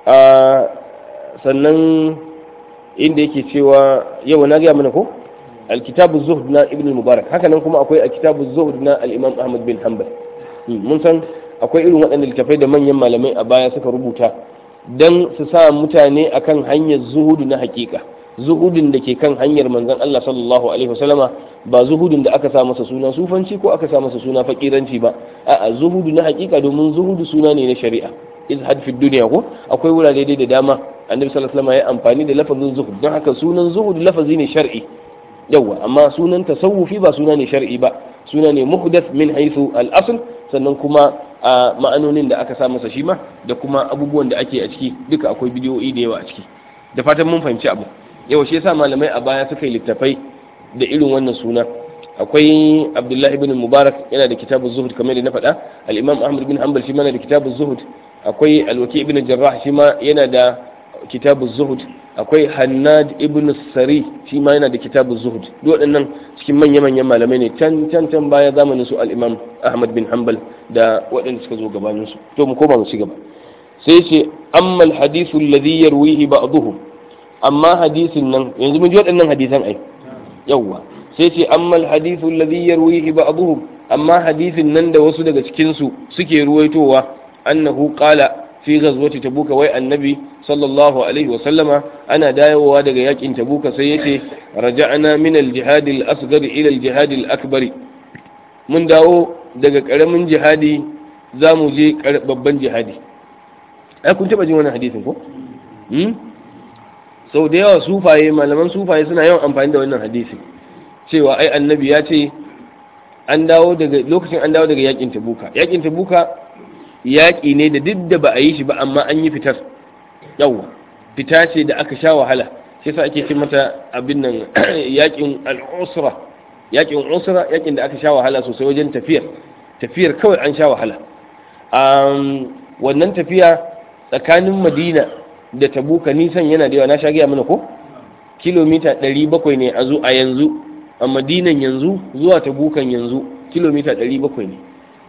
sannan inda yake cewa yawa na gaya mana ko alkitabu zuhd na ibn mubarak haka nan kuma akwai alkitabu zuhd na al-imam ahmad bin hanbal mun san akwai irin waɗanda littafai da manyan malamai a baya suka rubuta dan su sa mutane akan hanyar zuhudu na hakika zuhudin da ke kan hanyar manzon Allah sallallahu alaihi wasallama ba zuhudin da aka sa masa suna sufanci ko aka sa masa suna fakiranci ba a'a zuhudu na hakika domin zuhudu suna ne na shari'a izhad fi dunya ko akwai wurare dai da dama annabi sallallahu alaihi wasallam ya amfani da lafazin zuhud don haka sunan zuhud lafazi ne shar'i yawa amma sunan tasawufi ba suna ne shar'i ba suna ne muhdath min haythu al-asl sannan kuma a ma'anonin da aka sa masa shi ma da kuma abubuwan da ake a ciki duka akwai bidiyoyi da yawa a ciki da fatan mun fahimci abu yau shi yasa malamai a baya suka yi littafai da irin wannan suna akwai abdullahi bin mubarak yana da kitabu zuhud kamar da na faɗa al-imam ahmad bin hanbal shi ma yana da kitabu zuhud akwai alwaki ibn jarrah shi ma yana da kitabu zuhud akwai hannad ibn sari shi ma yana da kitabu zuhud duk waɗannan cikin manya-manyan malamai ne can can can baya zamanin su al-imam ahmad bin hanbal da waɗanda suka zo gabanin su to mu koma mu ci gaba sai ce amma al-hadithu alladhi yarwihi ba'dhum amma hadisin nan yanzu mun ji waɗannan hadisan ai yawwa sai ce amma al-hadithu alladhi yarwihi ba'dhum amma hadisin nan da wasu daga cikin su suke ruwaitowa annahu qala fi ghazwati tabuka wai annabi sallallahu alaihi wa sallama ana dawowa daga yakin tabuka sai yace raja'na min al-jihad al-asghar ila al-jihad al-akbar mun dawo daga karamin jihadi za mu je babban jihadi ai kun taba jin wannan hadisin ko sau da yawa sufaye malaman sufaye suna yawan amfani da wannan hadisi cewa ai annabi ya ce an dawo daga lokacin an dawo daga yakin tabuka yakin tabuka yaƙi ne da duk da ba a yi shi ba amma an yi fitar yawa fita ce da aka sha wahala shi yasa ake ce mata abin nan yakin al-usra yakin usra yakin da aka sha wahala sosai wajen tafiyar tafiyar kawai an sha wahala wannan tafiya tsakanin madina da tabuka nisan yana da yawa na sha gaya mana ko kilomita 700 ne a zo a yanzu a madinan yanzu zuwa tabukan yanzu kilomita 700 ne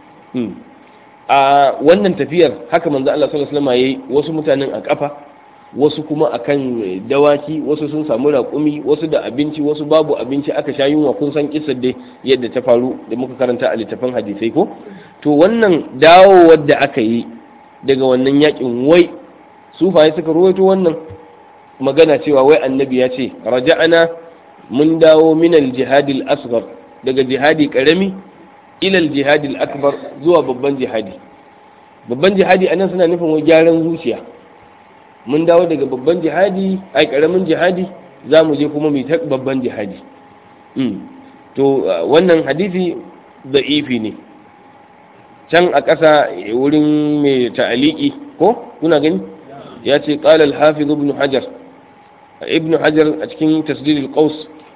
a wannan tafiyar haka manzo Allah sallallahu alaihi wasallam yayi wasu mutanen a kafa wasu kuma akan dawaki wasu sun samu raƙumi wasu da abinci wasu babu abinci aka sha yunwa kun san kissar dai yadda ta faru da muka karanta a littafin hadisai ko to wannan dawowar da aka yi daga wannan yakin wai sufaye suka ruwaito wannan magana cewa wai annabi ya ce raja'ana mun dawo min al-jihad al-asghar daga jihadi karami ila al-jihad al-akbar zuwa babban jihadi babban jihadi anan suna nufin wai gyaran zuciya mun dawo daga babban jihadi ai karamin jihadi za mu je kuma mu ta babban jihadi to wannan hadisi da'ifi ne can a ƙasa wurin mai ta'aliki ko kuna gani ya ce ƙalal hafiz ibn hajar ibn hajar a cikin tasdid al-qaus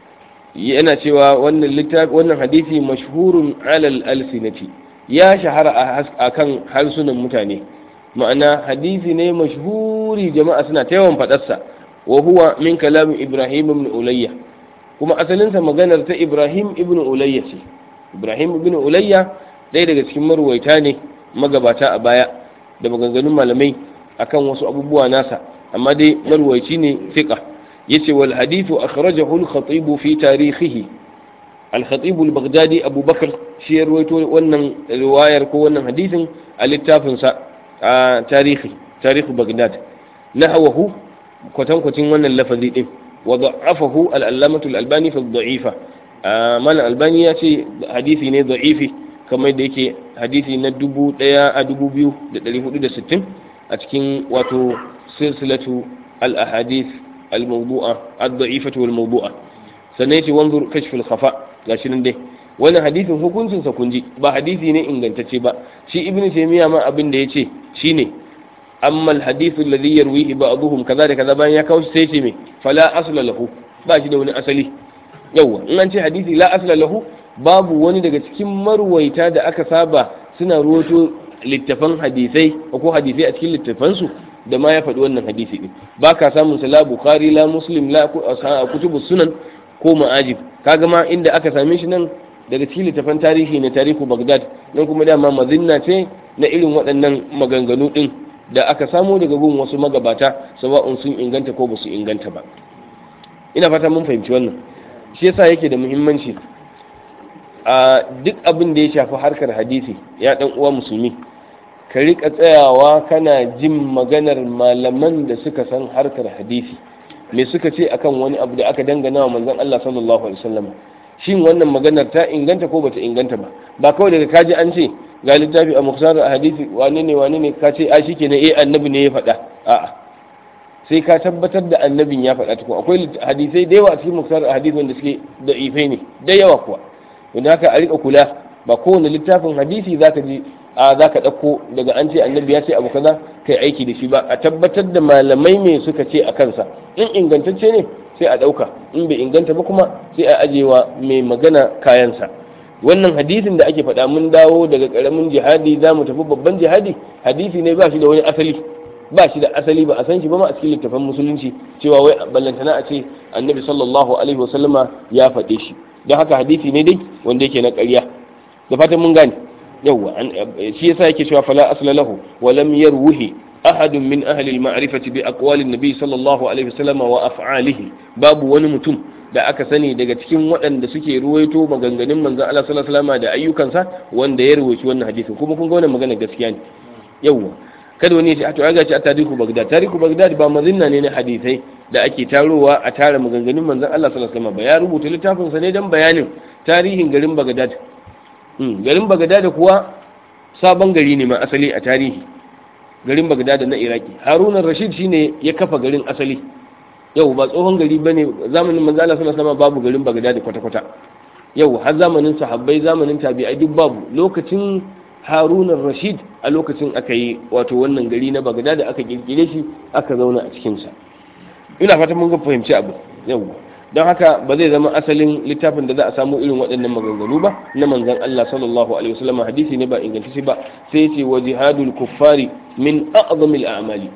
yana cewa wannan littafi wannan hadisi mashhurun alal alsinati ya shahara a kan harsunan mutane ma'ana hadisi ne mashhuri jama'a suna ta yawan faɗarsa wa huwa min kalamin ibrahim ibn ulayya kuma asalinsa maganar ta ibrahim ibn ulayya ce ibrahim ibn ulayya ɗaya daga cikin marwaita ne magabata a baya da maganganun malamai akan wasu abubuwa nasa amma dai marwaici ne fiqa yace wal hadithu akhrajahu al-khatib fi tarihihi al-khatib al-baghdadi abu bakr shi ya rawaito wannan riwayar ko wannan hadisin a littafin sa a tarihi tarihu baghdad nahwahu kwatan kwatin wannan lafazi din wa da'afahu al-allamah al-albani fi ad-da'ifa mal albani ya ce hadisi ne da'ifi kamar da yake hadisi na dubu ɗaya a dubu biyu da ɗari hudu da sittin a cikin wato silsilatu al-ahadith al-mawdu'a ad-da'ifatu wal mawdu'a sannan yace wanzur kashf al-khafa gashi nan dai wannan hadisin hukuncin sa kunji ba hadisi ne ingantacce ba shi ibn taymiya ma abin da yace shine amma al-hadith alladhi yarwihi ba'dhum kaza da kaza bayan ya kawo sai ce me fala asla lahu ba shi da wani asali yawa in an ce hadisi la asla lahu babu wani daga cikin marwaita da aka saba suna ruwato littafan hadisai ko hadisai a cikin littafansu da ma ya faɗi wannan hadisi ɗin ba ka samun sa la bukhari la muslim la kutubu sunan ko ma'ajib kaga ma inda aka same shi nan daga cikin littafan tarihi na tarihu bagdad nan kuma dama mazinna ce na irin waɗannan maganganu ɗin da aka samo daga gun wasu magabata sawa'un sun inganta ko ba su inganta ba ina fata mun fahimci wannan shi yasa yake da muhimmanci a duk abin da ya shafi harkar hadisi ya dan uwa musulmi ka rika tsayawa kana jin maganar malaman da suka san harkar hadisi me suka ce akan wani abu da aka dangana wa manzon Allah sallallahu alaihi wasallam shin wannan maganar ta inganta ko bata inganta ba ba kawai daga kaji an ce ga littafi a mukhsar hadisi wane ne wane ne ka ce a shikenan eh annabi ne ya faɗa a'a sai ka tabbatar da annabin ya faɗa tukun akwai hadisai da yawa a cikin mukhsar hadisi wanda suke da ifai ne da yawa kuwa wanda haka a rika kula ba kowane littafin hadisi zaka ji a zaka ɗauko daga an ce annabi ya ce abu kaza kai aiki da shi ba a tabbatar da malamai me suka ce a kansa in ingantacce ne sai a ɗauka in bai inganta ba kuma sai a ajewa mai magana kayansa wannan hadisin da ake faɗa mun dawo daga ƙaramin jihadi za mu tafi babban jihadi hadisi ne ba shi da wani asali ba shi da asali ba a san shi ba ma a cikin littafan musulunci cewa wai ballantana a ce annabi sallallahu alaihi wasallama ya faɗe shi don haka hadisi ne dai wanda yake na ƙarya da fatan mun gane yawwa shi yasa yake cewa fala asla lahu wa lam yarwihi ahadun min ahli al-ma'rifati bi aqwali an-nabi sallallahu alaihi wasallama wa af'alihi babu wani mutum da aka sani daga cikin waɗanda suke ruwaito maganganun manzon Allah sallallahu alaihi wasallama da ayyukansa wanda ya ruwaci wannan hadisin kuma kun ga wannan magana gaskiya ne yawwa kada wani ya ce a to ga ci a tarihu bagdad tarihu bagdad ba mazinna ne na hadisai da ake tarowa a tara maganganun manzon Allah sallallahu alaihi wasallam ba ya rubuta littafin sa ne dan bayanin tarihin garin bagdad garin bagdad kuwa sabon gari ne ma asali a tarihi garin bagdad na iraki haruna rashid shine ya kafa garin asali yau ba tsohon gari bane zamanin manzon Allah sallallahu alaihi wasallam babu garin bagdad kwata kwata yau har zamanin sahabbai zamanin tabi'ai duk babu lokacin haruna rashid a lokacin aka yi wato wannan gari na bagada da aka kirkire shi aka zauna a cikinsa ina fata mun ga fahimci abu yau don haka ba zai zama asalin littafin da za a samu irin waɗannan maganganu ba na manzon Allah sallallahu alaihi wasallam hadisi ne ba ingantacce ba sai ce wa jihadul kuffari min a'zamil a'mali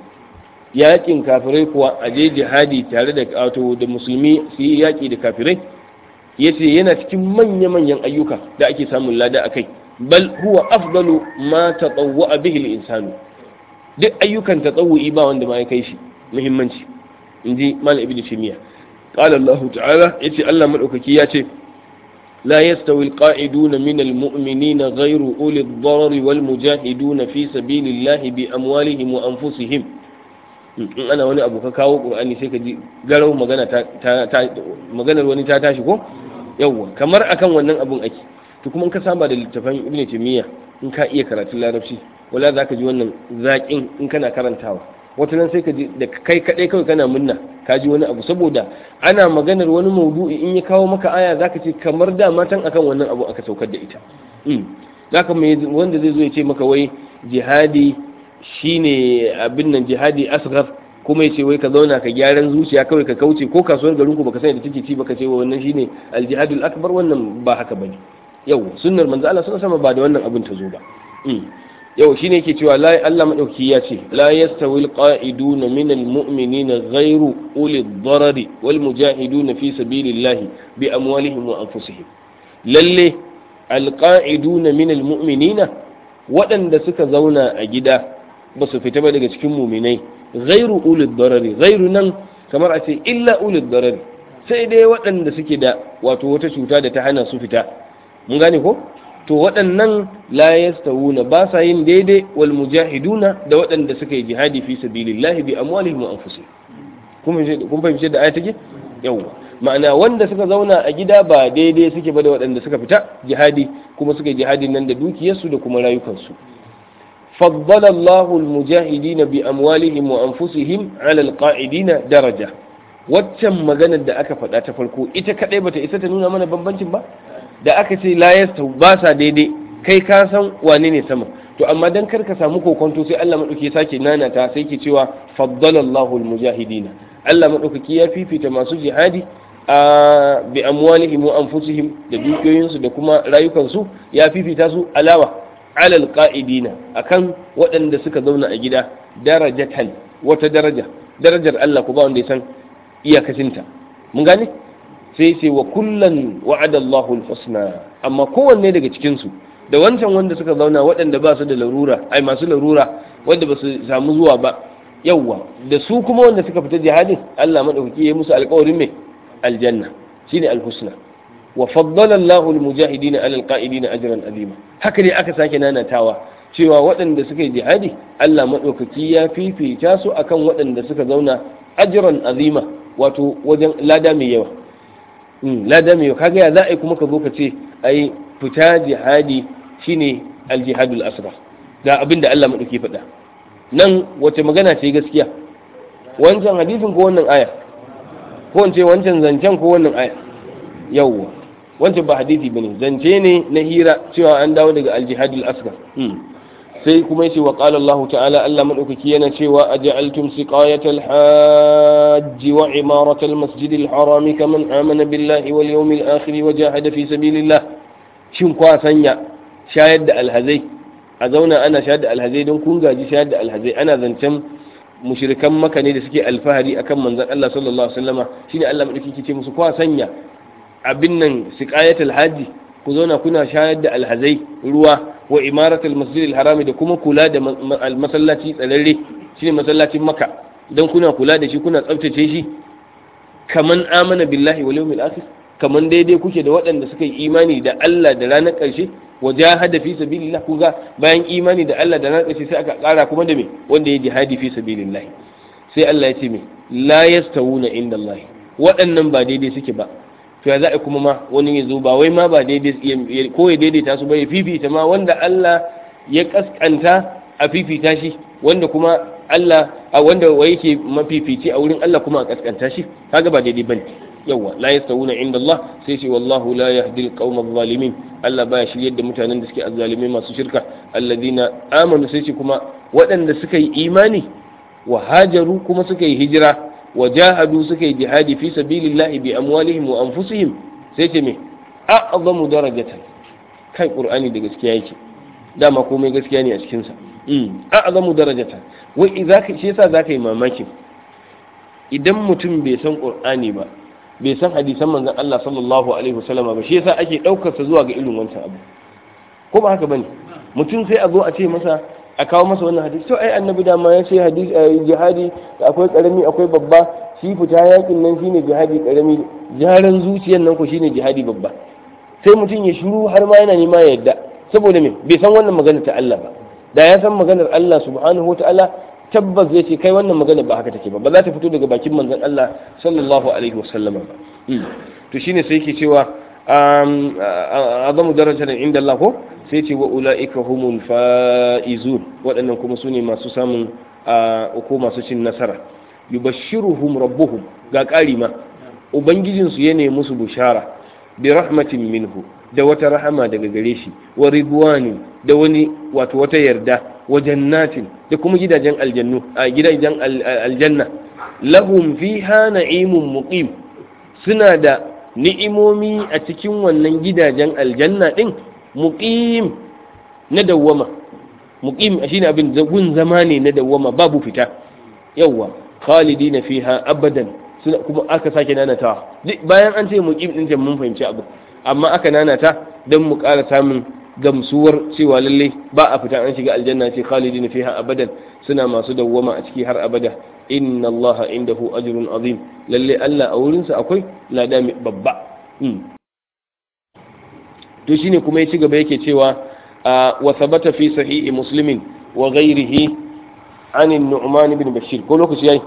yakin kafirai kuwa a je jihadi tare da wato da musulmi su yi yaki da kafirai yace yana cikin manya-manyan ayyuka da ake samun lada akai bal huwa afdalu ma tatawwa bihi al-insanu duk ayyukan tatawwi ba wanda ma ya kai shi muhimmanci inji malam ibnu taymiya qala Allah ta'ala yace Allah madaukaki ya ce la yastawi al-qa'iduna min al-mu'minina ghayru uli ad-darari wal mujahiduna fi sabilillahi bi amwalihim wa anfusihim in ana wani abu ka kawo qur'ani sai ka ji garau magana ta maganar wani ta tashi ko yawwa kamar akan wannan abun ake to kuma in ka saba da littafan ibn taymiya in ka iya karatun larabci wala za ka ji wannan zaƙin in kana karantawa wata nan sai ka ji da kai kaɗai kawai kana munna ka ji wani abu saboda ana maganar wani maudu'i in ya kawo maka aya za ka ce kamar da matan akan wannan abu aka saukar da ita zaka mai wanda zai zo ya ce maka wai jihadi shine abin nan jihadi asghar kuma yace wai ka zauna ka gyaran zuciya kawai ka kauce ko kasuwar garin ku baka sani da take ci baka ce wannan shine aljihadul akbar wannan ba haka bane yau sunnar manzo Allah sallallahu alaihi wasallam ba da wannan abin ta zo ba yau shine yake cewa la Allah madauki ya ce la yastawi alqa'iduna min almu'minina ghayru uli ad-darari wal mujahiduna fi sabilillahi bi amwalihim wa anfusihim lalle alqa'iduna min almu'minina waɗanda suka zauna a gida ba su fita ba daga cikin muminai ghayru uli ad-darari ghayru nan kamar a ce illa uli ad-darari sai dai waɗanda suke da wato wata cuta da ta hana su fita mun gane ko to waɗannan la yastawuna ba sa yin daidai wal mujahiduna da waɗanda suka yi jihadi fi sabilillahi bi amwalihim wa anfusihim kun fahimci da aya take yawa ma'ana wanda suka zauna a gida ba daidai suke ba da waɗanda suka fita jihadi kuma suka yi jihadi nan da dukiyarsu da kuma rayukansu فضل الله المجاهدين بأموالهم وأنفسهم على القاعدين daraja. waccan maganar da aka faɗa ta farko ita kaɗai bata isa ta nuna mana bambancin ba da aka ce la yasta ba sa daidai kai ka san wane ne sama to amma dan kar ka samu kokonto sai Allah madauki sake nana ta sai ke cewa faddalallahu almujahidina Allah madaukaki ya fifita masu jihadi a bi amwalihim wa anfusihim da dukiyoyinsu da kuma rayukansu ya fifita su alawa alal qa'idina akan waɗanda suka zauna a gida darajatan wata daraja darajar Allah ku ba wanda ya san iyakacinta mun gane sai sai wa kullan wa'ada Allahu al-husna amma kowanne daga cikin su da wancan wanda suka zauna waɗanda ba su da larura ai masu larura wanda ba su samu zuwa ba yawwa da su kuma wanda suka fita jihadin Allah madaukaki ya musu alƙawarin mai aljanna shine al-husna wa faddala Allahu al-mujahidina 'ala al-qa'idina ajran azima haka ne aka sake nanatawa cewa waɗanda suka yi jihadi Allah madaukaki ya fifita su akan waɗanda suka zauna ajran azima wato wajen lada mai yawa lada mai yawa kaga ya za a yi kuma ka zo ka ce ai fita jihadi shine aljihadul asra ga abin da Allah madauki faɗa nan wace magana ce gaskiya wancan hadisin ko wannan aya ko wance wancan zancen ko wannan aya yawwa wancan ba hadisi bane zance ne na hira cewa an dawo daga aljihadul asra sai kuma yace wa qala Allah ta'ala Allah madaukaki yana cewa aj'altum siqayatal hajj wa imaratal masjidil haram kaman amana billahi wal yawmil akhir wa jahada fi sabilillah shin kwa sanya shayar da alhazai a zauna ana shayar da alhazai don kun gaji shayar da alhazai ana zancen mushrikan maka ne da suke alfahari akan manzon Allah sallallahu alaihi wasallama shine Allah madaukaki ce musu kwa sanya abin nan siqayatul hajji ku zauna kuna shayar da alhazai ruwa wa imaratul masjidil harami da kuma kula da masallaci tsararre shine masallacin maka dan kuna kula da shi kuna tsaftace shi kaman amana billahi wal yawmil akhir kaman daidai kuke da waɗanda suka yi imani da Allah da ranar ƙarshe wa jahada fi sabilillah kuga bayan imani da Allah da ranar ƙarshe sai aka ƙara kuma da me wanda ya jihadi fi sabilillah sai Allah ya ce me la yastawuna inda Allah waɗannan ba daidai suke ba to ya za a kuma ma wani ya zo ba wai ma ba daidai ko ya daidaita su ba ya fifita ma wanda Allah ya kaskanta a fifita shi wanda kuma Allah a wanda wai yake mafifici a wurin Allah kuma a kaskanta shi kaga ba daidai bane yawa la yastawuna inda Allah sai ce wallahu la yahdi al-qawm adh-dhalimin Allah baya shiryar da mutanen da suke azzalimai masu shirka alladina amanu sai ce kuma waɗanda suka yi imani wa hajaru kuma suka yi hijira وجاهدوا سكي جهادي في سبيل الله بأموالهم وأنفسهم سيتمي أعظم درجة كاي قرآني دا gaskiya yake dama komai gaskiya ne a cikinsa a'zamu darajata wai idza shi yasa zaka yi mamakin idan mutum bai san qur'ani ba bai san hadisan manzon Allah sallallahu alaihi wasallam ba shi yasa ake daukar sa zuwa ga irin wancan abu ko ba haka bane mutum sai a zo a ce masa a kawo masa wannan hadisi to ai annabi dama ya ce hadisi jihadi akwai karami akwai babba shi fita yakin nan shine jihadi karami jaran zuciyan nan ko shine jihadi babba sai mutum ya shiru har ma yana nema ya yadda saboda me bai san wannan magana ta Allah ba da ya san maganar Allah subhanahu wataala tabbas zai ce kai wannan magana ba haka take ba ba za ta fito daga bakin manzon Allah sallallahu alaihi wasallama ba to shine sai yake cewa azamu darajar inda Allah ko sai ce wa ula'ika humul fa'izun waɗannan kuma su ne masu samun ko masu cin nasara yubashshiruhum rabbuhum ga ƙari ma ubangijinsu ya nemi musu bushara bi rahmatin minhu da wata rahama daga gare shi wa ridwani da wani wato wata yarda wa jannatin da kuma gidajen aljannu a gidajen aljanna lahum fiha na'imun muqim suna da ni'imomi a cikin wannan gidajen aljanna din muqim na dawwama muqim shine abin gun zama ne na dawwama babu fita yawwa khalidina fiha abadan suna kuma aka sake nanatawa bayan an ce muqim din mun fahimci abu amma aka nanata dan mu ƙara samun gamsuwar cewa lalle ba a fita an shiga aljanna ce khalidina fiha abadan suna masu dawwama a ciki har abada inna Allah indahu ajrun azim lalle Allah a wurin sa akwai lada babba to shine kuma ya ci gaba yake cewa wa thabata fi sahihi muslimin wa ghairihi an an-nu'man ibn bashir ko lokaci yayi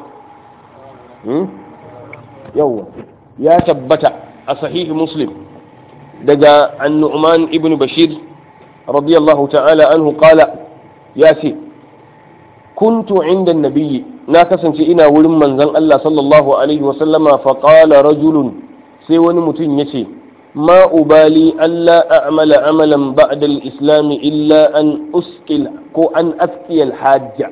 yawa ya tabbata a sahihi muslim daga an-nu'man ibn bashir radiyallahu ta'ala anhu qala ya ce kuntu inda nabiyyi na kasance ina wurin manzon Allah sallallahu alaihi wa sallama fa qala rajulun sai wani mutum yace ma ubali alla a'mala amalan ba'da al-islam illa an uskil ko an aski al-hajja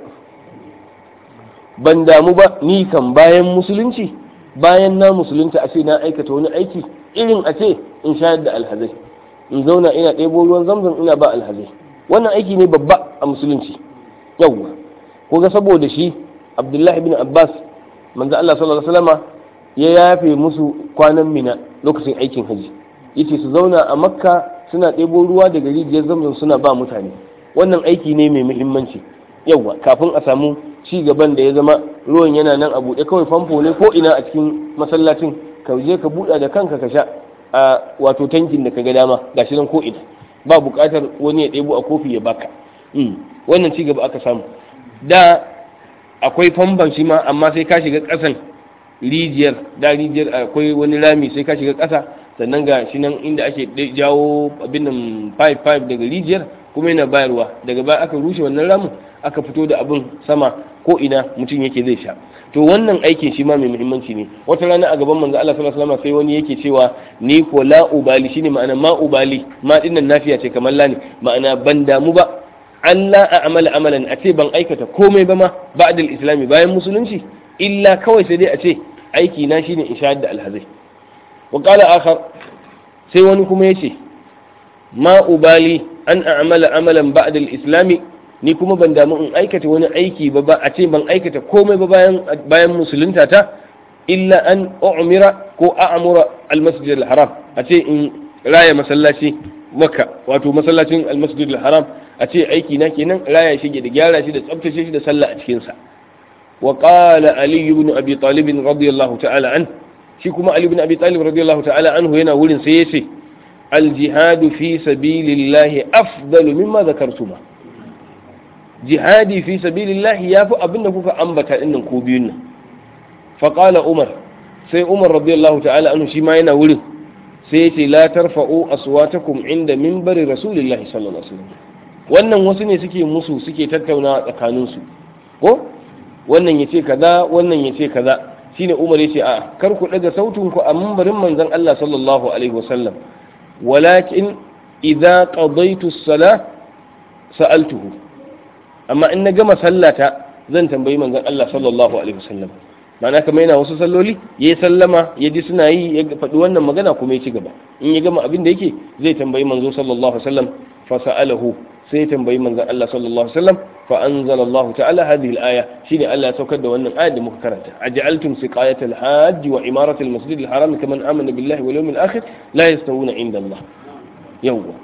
ban damu ba ni kan bayan musulunci bayan na musulunta a ce na aikata wani aiki irin a ce in shayar da alhazai in zauna ina ɗebo ruwan zamzam ina ba alhazai wannan aiki ne babba a musulunci yawwa ko ga saboda shi abdullahi bin abbas manzo Allah sallallahu alaihi wasallama ya yafe musu kwanan mina lokacin aikin haji yace su zauna a makka suna ɗebo ruwa daga rijiyar zamzam suna ba mutane wannan aiki ne mai muhimmanci yawwa kafin a samu ci gaban da ya zama ruwan yana nan a buɗe kawai famfo ne ko ina a cikin masallacin ka je ka buɗa da kanka ka sha a wato tankin da ka ga dama gashi nan ko ina ba buƙatar wani ya ɗebo a kofi ya baka wannan ci gaba aka samu da akwai famban shi ma amma sai ka shiga ƙasan rijiyar da rijiyar akwai wani rami sai ka shiga ƙasa sannan ga shi nan inda ake jawo abin nan pipe pipe daga rijiyar kuma yana bayarwa daga baya aka rushe wannan ramin aka fito da abin sama ko ina mutum yake zai sha to wannan aikin shi ma mai muhimmanci ne wata rana a gaban manzo Allah sallallahu alaihi wasallam sai wani yake cewa ni ko la ubali shine ma'ana ma ubali ma dinnan nafiya ce kamar la ne ma'ana ban damu ba Allah a amala amalan a ce ban aikata komai ba ma ba'dal islami bayan musulunci illa kawai sai dai a ce aiki na shine in shahada alhazai wa qala akhar sai wani kuma yace ma ubali an a'mala amalan ba'dal islami ni kuma ban damu in aikata wani aiki ba ba a ce ban aikata komai ba bayan bayan musulunta ta illa an umira ko a'mura al-masjid al-haram a ce in raya masallaci makka wato masallacin al-masjid al-haram a ce aiki na kenan raya shi da gyara shi da tsaftace shi da sallah a cikin sa wa qala ali ibn abi talib radiyallahu ta'ala an shi kuma ali ibn abi talib radiyallahu ta'ala anhu yana wurin sai yace al-jihadu fi sabilillahi afdalu mimma zakartuma jihadi fi sabilillahi yafi abinda kuka ambata dinnan ko biyun nan fa qala umar sai umar radiyallahu ta'ala anhu shi ma yana wurin sai yace la tarfa'u aswatakum inda minbari rasulillahi sallallahu alaihi wasallam wannan wasu ne suke musu suke tattauna tsakanin su ko wannan yace kaza wannan yace kaza shine umar yace a kar ku daga sautin ku a minbarin manzon Allah sallallahu alaihi wasallam walakin idza qadaytu as-salah sa'altuhu amma in na gama sallata zan tambayi manzon Allah sallallahu alaihi wasallam ma'ana kamar yana wasu salloli ya yi sallama ya ji suna yi ya faɗi wannan magana kuma ya ci gaba in ya gama abin da yake zai tambayi manzo sallallahu alaihi wasallam fa sa'alahu sai ya tambayi manzon Allah sallallahu alaihi wasallam fa anzalallahu ta'ala hadhihi al-aya shine Allah ya saukar da wannan ayat da muka karanta aj'altum siqayatal hajj wa imaratal masjid al-haram kaman amana billahi wal yawmil akhir la yastawuna inda Allah yawwa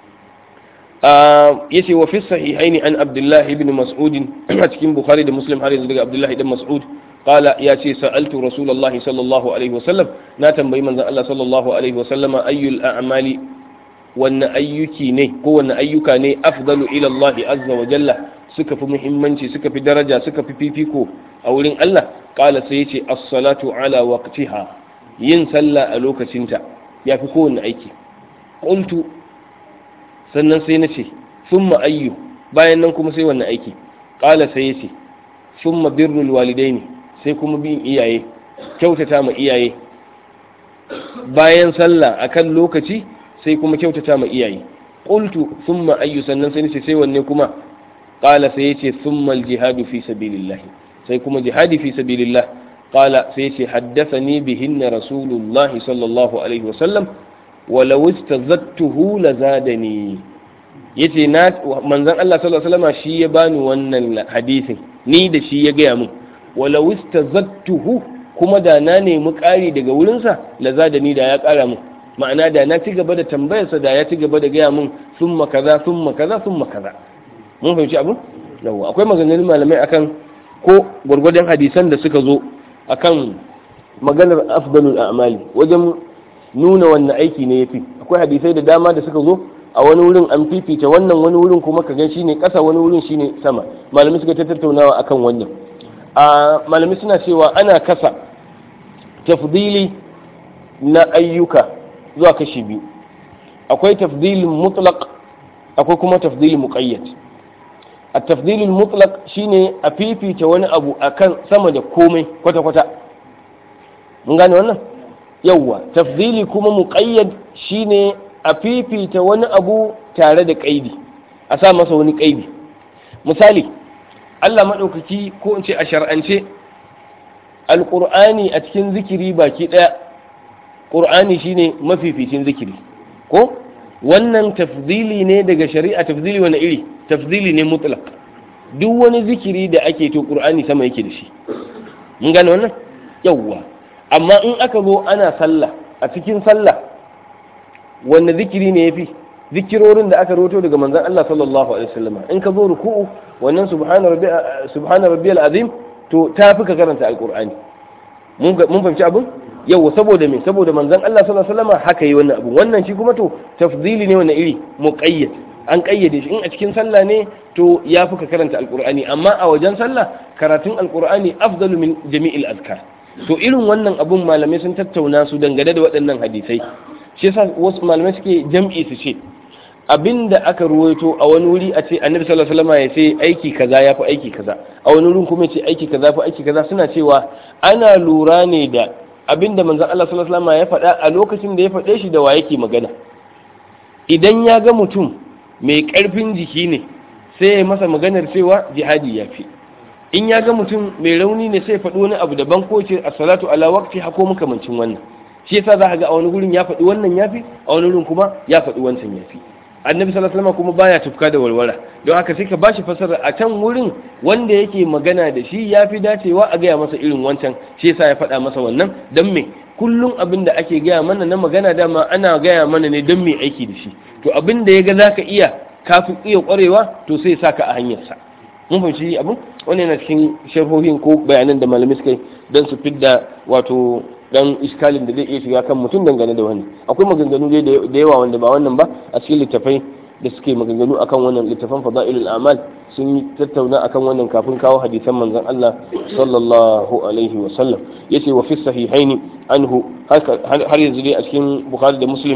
yace wa fi sahihaini an abdullah ibn mas'ud a cikin bukhari da muslim har yanzu daga abdullah ibn mas'ud qala ya ce sa'altu rasulullahi sallallahu alaihi wasallam na tambayi manzon Allah sallallahu alaihi wasallama ayyul a'mali wanne ayyuki ne ko wanne ayyuka ne afdalu ila Allah azza wa jalla suka fi muhimmanci suka fi daraja suka fi fifiko a wurin Allah qala sai yace as-salatu ala waqtiha yin sallah a lokacinta yafi kowanne aiki qultu sannan sai na ce summa ayyu bayan nan kuma sai wannan aiki ƙala sai ya ce summa birrul walidaini sai kuma bin iyaye kyautata ma iyaye bayan sallah akan lokaci sai kuma kyautata ma iyaye qultu summa ayyu sannan sai nace sai wanne kuma qala sai yace thumma al-jihadu fi sabilillah sai kuma jihadi fi sabilillah qala sai yace haddathani bihinna rasulullahi sallallahu alaihi wasallam walau istazattuhu lazadani yace na manzon Allah sallallahu alaihi wasallam shi ya bani wannan hadisin ni da shi ya gaya min walau istazattuhu kuma da na nemi ƙari daga wurinsa lazadani da ya ƙara min ma'ana da na ci gaba da tambayarsa da ya ci gaba da gaya min summa kaza summa kaza summa kaza mun fahimci abu yawa akwai maganganun malamai akan ko gwargwadon hadisan da suka zo akan maganar afdalul a'mali wajen nuna wannan aiki ne yafi akwai hadisai da dama da suka zo a wani wurin an fifita wannan wani wurin kuma ka gan shine kasa wani wurin shine sama malamai suka ta tattaunawa akan wannan a malamai suna cewa ana kasa tafdili na ayyuka zuwa kashi biyu akwai tafdilin mutlaq akwai kuma tafdilin muqayyad a tafdilin mutlaq shine a fifita wani abu akan sama da komai kwata-kwata mun gane wannan yawwa tafdili kuma muqayyad shine a fifita wani abu tare da kaidi a sa masa wani kaidi misali Allah maɗaukaki ko in ce a shar'ance alƙur'ani a cikin zikiri baki ɗaya ƙur'ani shine mafificin zikiri ko wannan tafdili ne daga shari'a tafdili wani iri tafdili ne mutlaq duk wani zikiri da ake to ƙur'ani sama yake da shi mun gane wannan yawwa amma in aka zo ana sallah a cikin sallah wanne zikiri ne yafi zikirorin da aka roto daga manzon Allah sallallahu alaihi wasallam in ka zo ruku'u wannan subhana rabbi subhana rabbiyal azim to tafi ka karanta alqur'ani mun mun fahimci abin yau saboda me saboda manzon Allah sallallahu alaihi wasallam haka yi wannan abu wannan shi kuma to tafdili ne wannan iri muqayyad an kayyade shi in a cikin sallah ne to ya fi ka karanta alqur'ani amma a wajen sallah karatun alqur'ani afdalu min jami'il azkar to irin wannan abun malamai sun tattauna su dangane da waɗannan hadisai shi yasa wasu malamai suke jam'i su ce abinda aka ruwaito a wani wuri a ce annabi sallallahu alaihi wasallam ya ce aiki kaza ya fi aiki kaza a wani wurin kuma ya ce aiki kaza fi aiki kaza suna cewa ana lura ne da abinda manzon Allah sallallahu alaihi wasallam ya faɗa a lokacin da ya faɗe shi da wa yake magana idan ya ga mutum mai ƙarfin jiki ne sai ya masa maganar cewa jihadi ya fi in ya ga mutum mai rauni ne sai ya faɗi wani abu daban ko ce as-salatu ala waqti hako makamancin wannan shi yasa za ka ga a wani gurin ya faɗi wannan yafi a wani gurin kuma ya faɗi wancan yafi annabi sallallahu alaihi wasallam kuma baya tufka da walwala don haka sai ka bashi fasara a can wurin wanda yake magana da shi yafi dacewa a gaya masa irin wancan shi yasa ya faɗa masa wannan dan me kullum abin da ake gaya mana na magana dama ana gaya mana ne don me aiki da shi to abin da ya ga zaka iya kafin iya kwarewa to sai sa ka a hanyarsa mun fahimci abin wannan yana cikin sharhohin ko bayanan da malamai suka yi don su fidda wato dan iskalin da zai iya shiga kan mutum dangane da wani akwai maganganu dai da yawa wanda ba wannan ba a cikin littafai da suke maganganu akan wannan littafan fada'ilul amal sun yi tattauna akan wannan kafin kawo hadisan manzon Allah sallallahu alaihi wa sallam yace wa fi sahihaini anhu har yanzu dai a cikin bukhari da muslim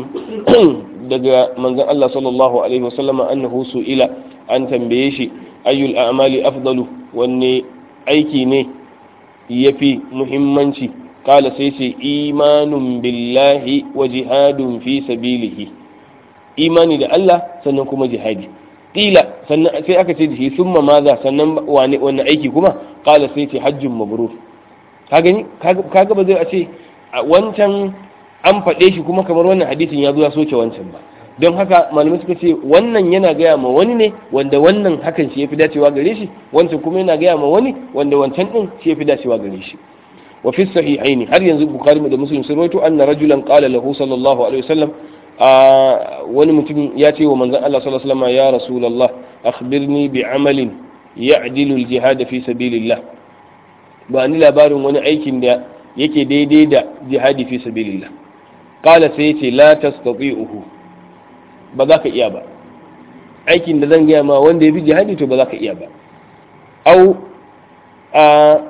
daga manzon Allah sallallahu alaihi wa sallam annahu su'ila an tambaye shi ayyul a'mali afdalu wanne aiki ne yafi muhimmanci kala sai ce imanun billahi wa jihadun fi sabilihi imani da Allah sannan kuma jihadi kila sannan sai aka ce da shi summa maza sannan wani wani aiki kuma kala sai ce hajjun mabrur ka gani kaga ba zai a ce wancan an faɗe shi kuma kamar wannan hadisin ya zo ya soke wancan ba don haka malamai suka ce wannan yana gaya ma wani ne wanda wannan hakan shi ya fi dacewa gare shi wancan kuma yana gaya ma wani wanda wancan din shi ya fi dacewa gare shi wa fi sahihaini har yanzu bukhari da muslim sun rawaito anna rajulan qala lahu sallallahu alaihi wasallam wani mutum ya ce wa manzon Allah sallallahu alaihi wasallam ya rasulullah akhbirni bi amalin ya'dilu al-jihad fi sabilillah ba ni labarin wani aikin da yake daidai da jihadi fi sabilillah qala sai yace la tastati'uhu ba za ka iya ba aikin da zan gaya ma wanda ya fi jihadi to ba za ka iya ba au a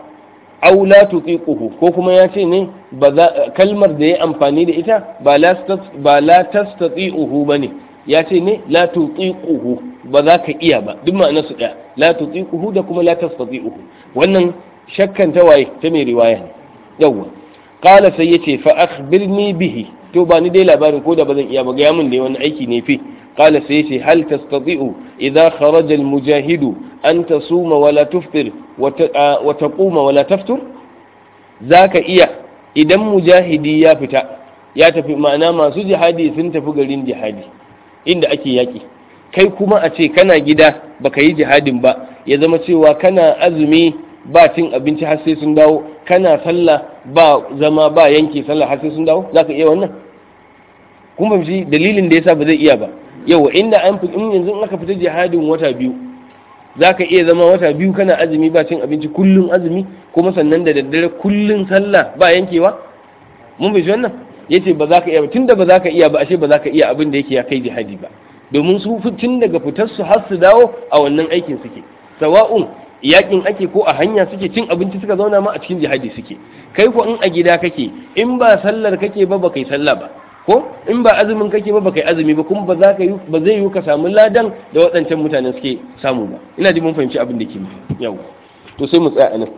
au la tutiquhu ko kuma ya ce ne ba za kalmar da ya amfani da ita ba la ba la tastati'uhu bane ya ce ne la tutiquhu ba za ka iya ba duk ma'anar su daya la tutiquhu da kuma la tastati'uhu wannan shakkan ta waye ta mai riwaya ne yawwa qala sai yace fa akhbirni bihi to ba ni dai labarin ko da ba zan iya ba ga mun dai wani aiki ne fi qala sai yace hal tastati'u idza kharaja al-mujahidu an tasuma wala tuftir wa taquma wala taftur zaka iya idan mujahidi ya fita ya tafi ma'ana masu jihadi sun tafi garin jihadi inda ake yaki kai kuma a ce kana gida baka yi jihadin ba ya zama cewa kana azumi ba cin abinci har sai sun dawo kana sallah ba zama ba yanke sallah har sai sun dawo zaka iya wannan kun fahimci dalilin da yasa ba zai iya ba yawa inda an fi in yanzu in aka fita jihadin wata biyu zaka iya zama wata biyu kana azumi ba cin abinci kullun azumi kuma sannan da daddare kullun sallah ba yankewa mun fahimci wannan yace ba za ka iya ba tunda ba za ka iya ba ashe ba za ka iya abin da yake ya kai jihadi ba domin su tun daga fitar su har su dawo a wannan aikin suke sawa'un yakin ake ko a hanya suke cin abinci suka zauna ma a cikin jihadi suke kai ko in a gida kake in ba sallar kake ba ba kai sallah ba ko in ba azumin kake ba ba kai azumi ba kuma ba za ka yi ba zai yi ka samu ladan da waɗancan mutanen suke samu ba ina ji mun fahimci abin da ke yau to sai mu tsaya anan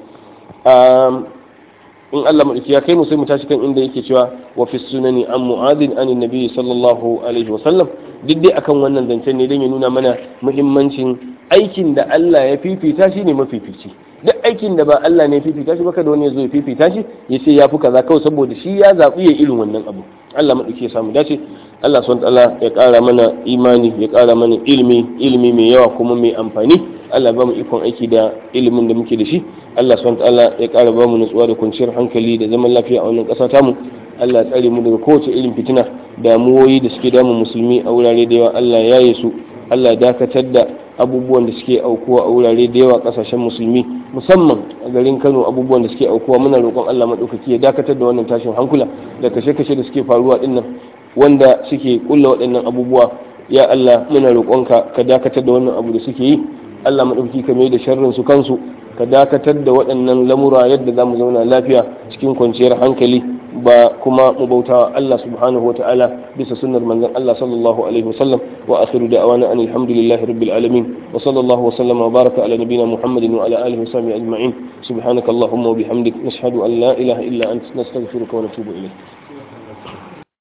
in Allah madauki ya kai mu sai mu tashi kan inda yake cewa wa fi sunani an mu'adin an nabi sallallahu alaihi wa sallam duk dai akan wannan zancen ne don ya nuna mana muhimmancin aikin da Allah ya fifita shi ne mafifici duk aikin da ba Allah ne ya fifita shi ba kada wani ya zo ya fifita shi ya ce ya fi kaza kawai saboda shi ya zaɓi ya irin wannan abu Allah maɗauki ya samu dace Allah subhanahu ta'ala ya ƙara mana imani ya ƙara mana ilimi ilimi mai yawa kuma mai amfani Allah ba mu ikon aiki da ilimin da muke da shi Allah subhanahu ta'ala ya ƙara ba mu nutsuwa da kwanciyar hankali da zaman lafiya a wannan ƙasa tamu Allah ya tsare mu daga kowace irin fitina damuwoyi da suke damun musulmi a wurare da yawa Allah ya yi su Allah ya dakatar da abubuwan da suke aukuwa a wurare da yawa kasashen musulmi musamman a garin Kano abubuwan da suke aukuwa muna roƙon Allah madaukaki ya dakatar da wannan tashin hankula da kashe-kashe da suke faruwa dinnan wanda suke kulla waɗannan abubuwa ya Allah muna roƙonka ka dakatar da wannan abu da suke yi Allah madaukaki ka mai da sharrin su kansu ka dakatar da waɗannan lamura yadda za mu zauna lafiya cikin kwanciyar hankali ba kuma mu bauta Allah subhanahu wata'ala bisa sunnar manzon Allah sallallahu alaihi wasallam wa akhiru da'wana an alhamdulillahi rabbil alamin wa sallallahu wa sallama wa baraka ala nabiyyina Muhammadin wa ala alihi wa sahbihi ajma'in subhanaka allahumma wa bihamdik nashhadu an la ilaha illa anta nastaghfiruka wa natubu ilayk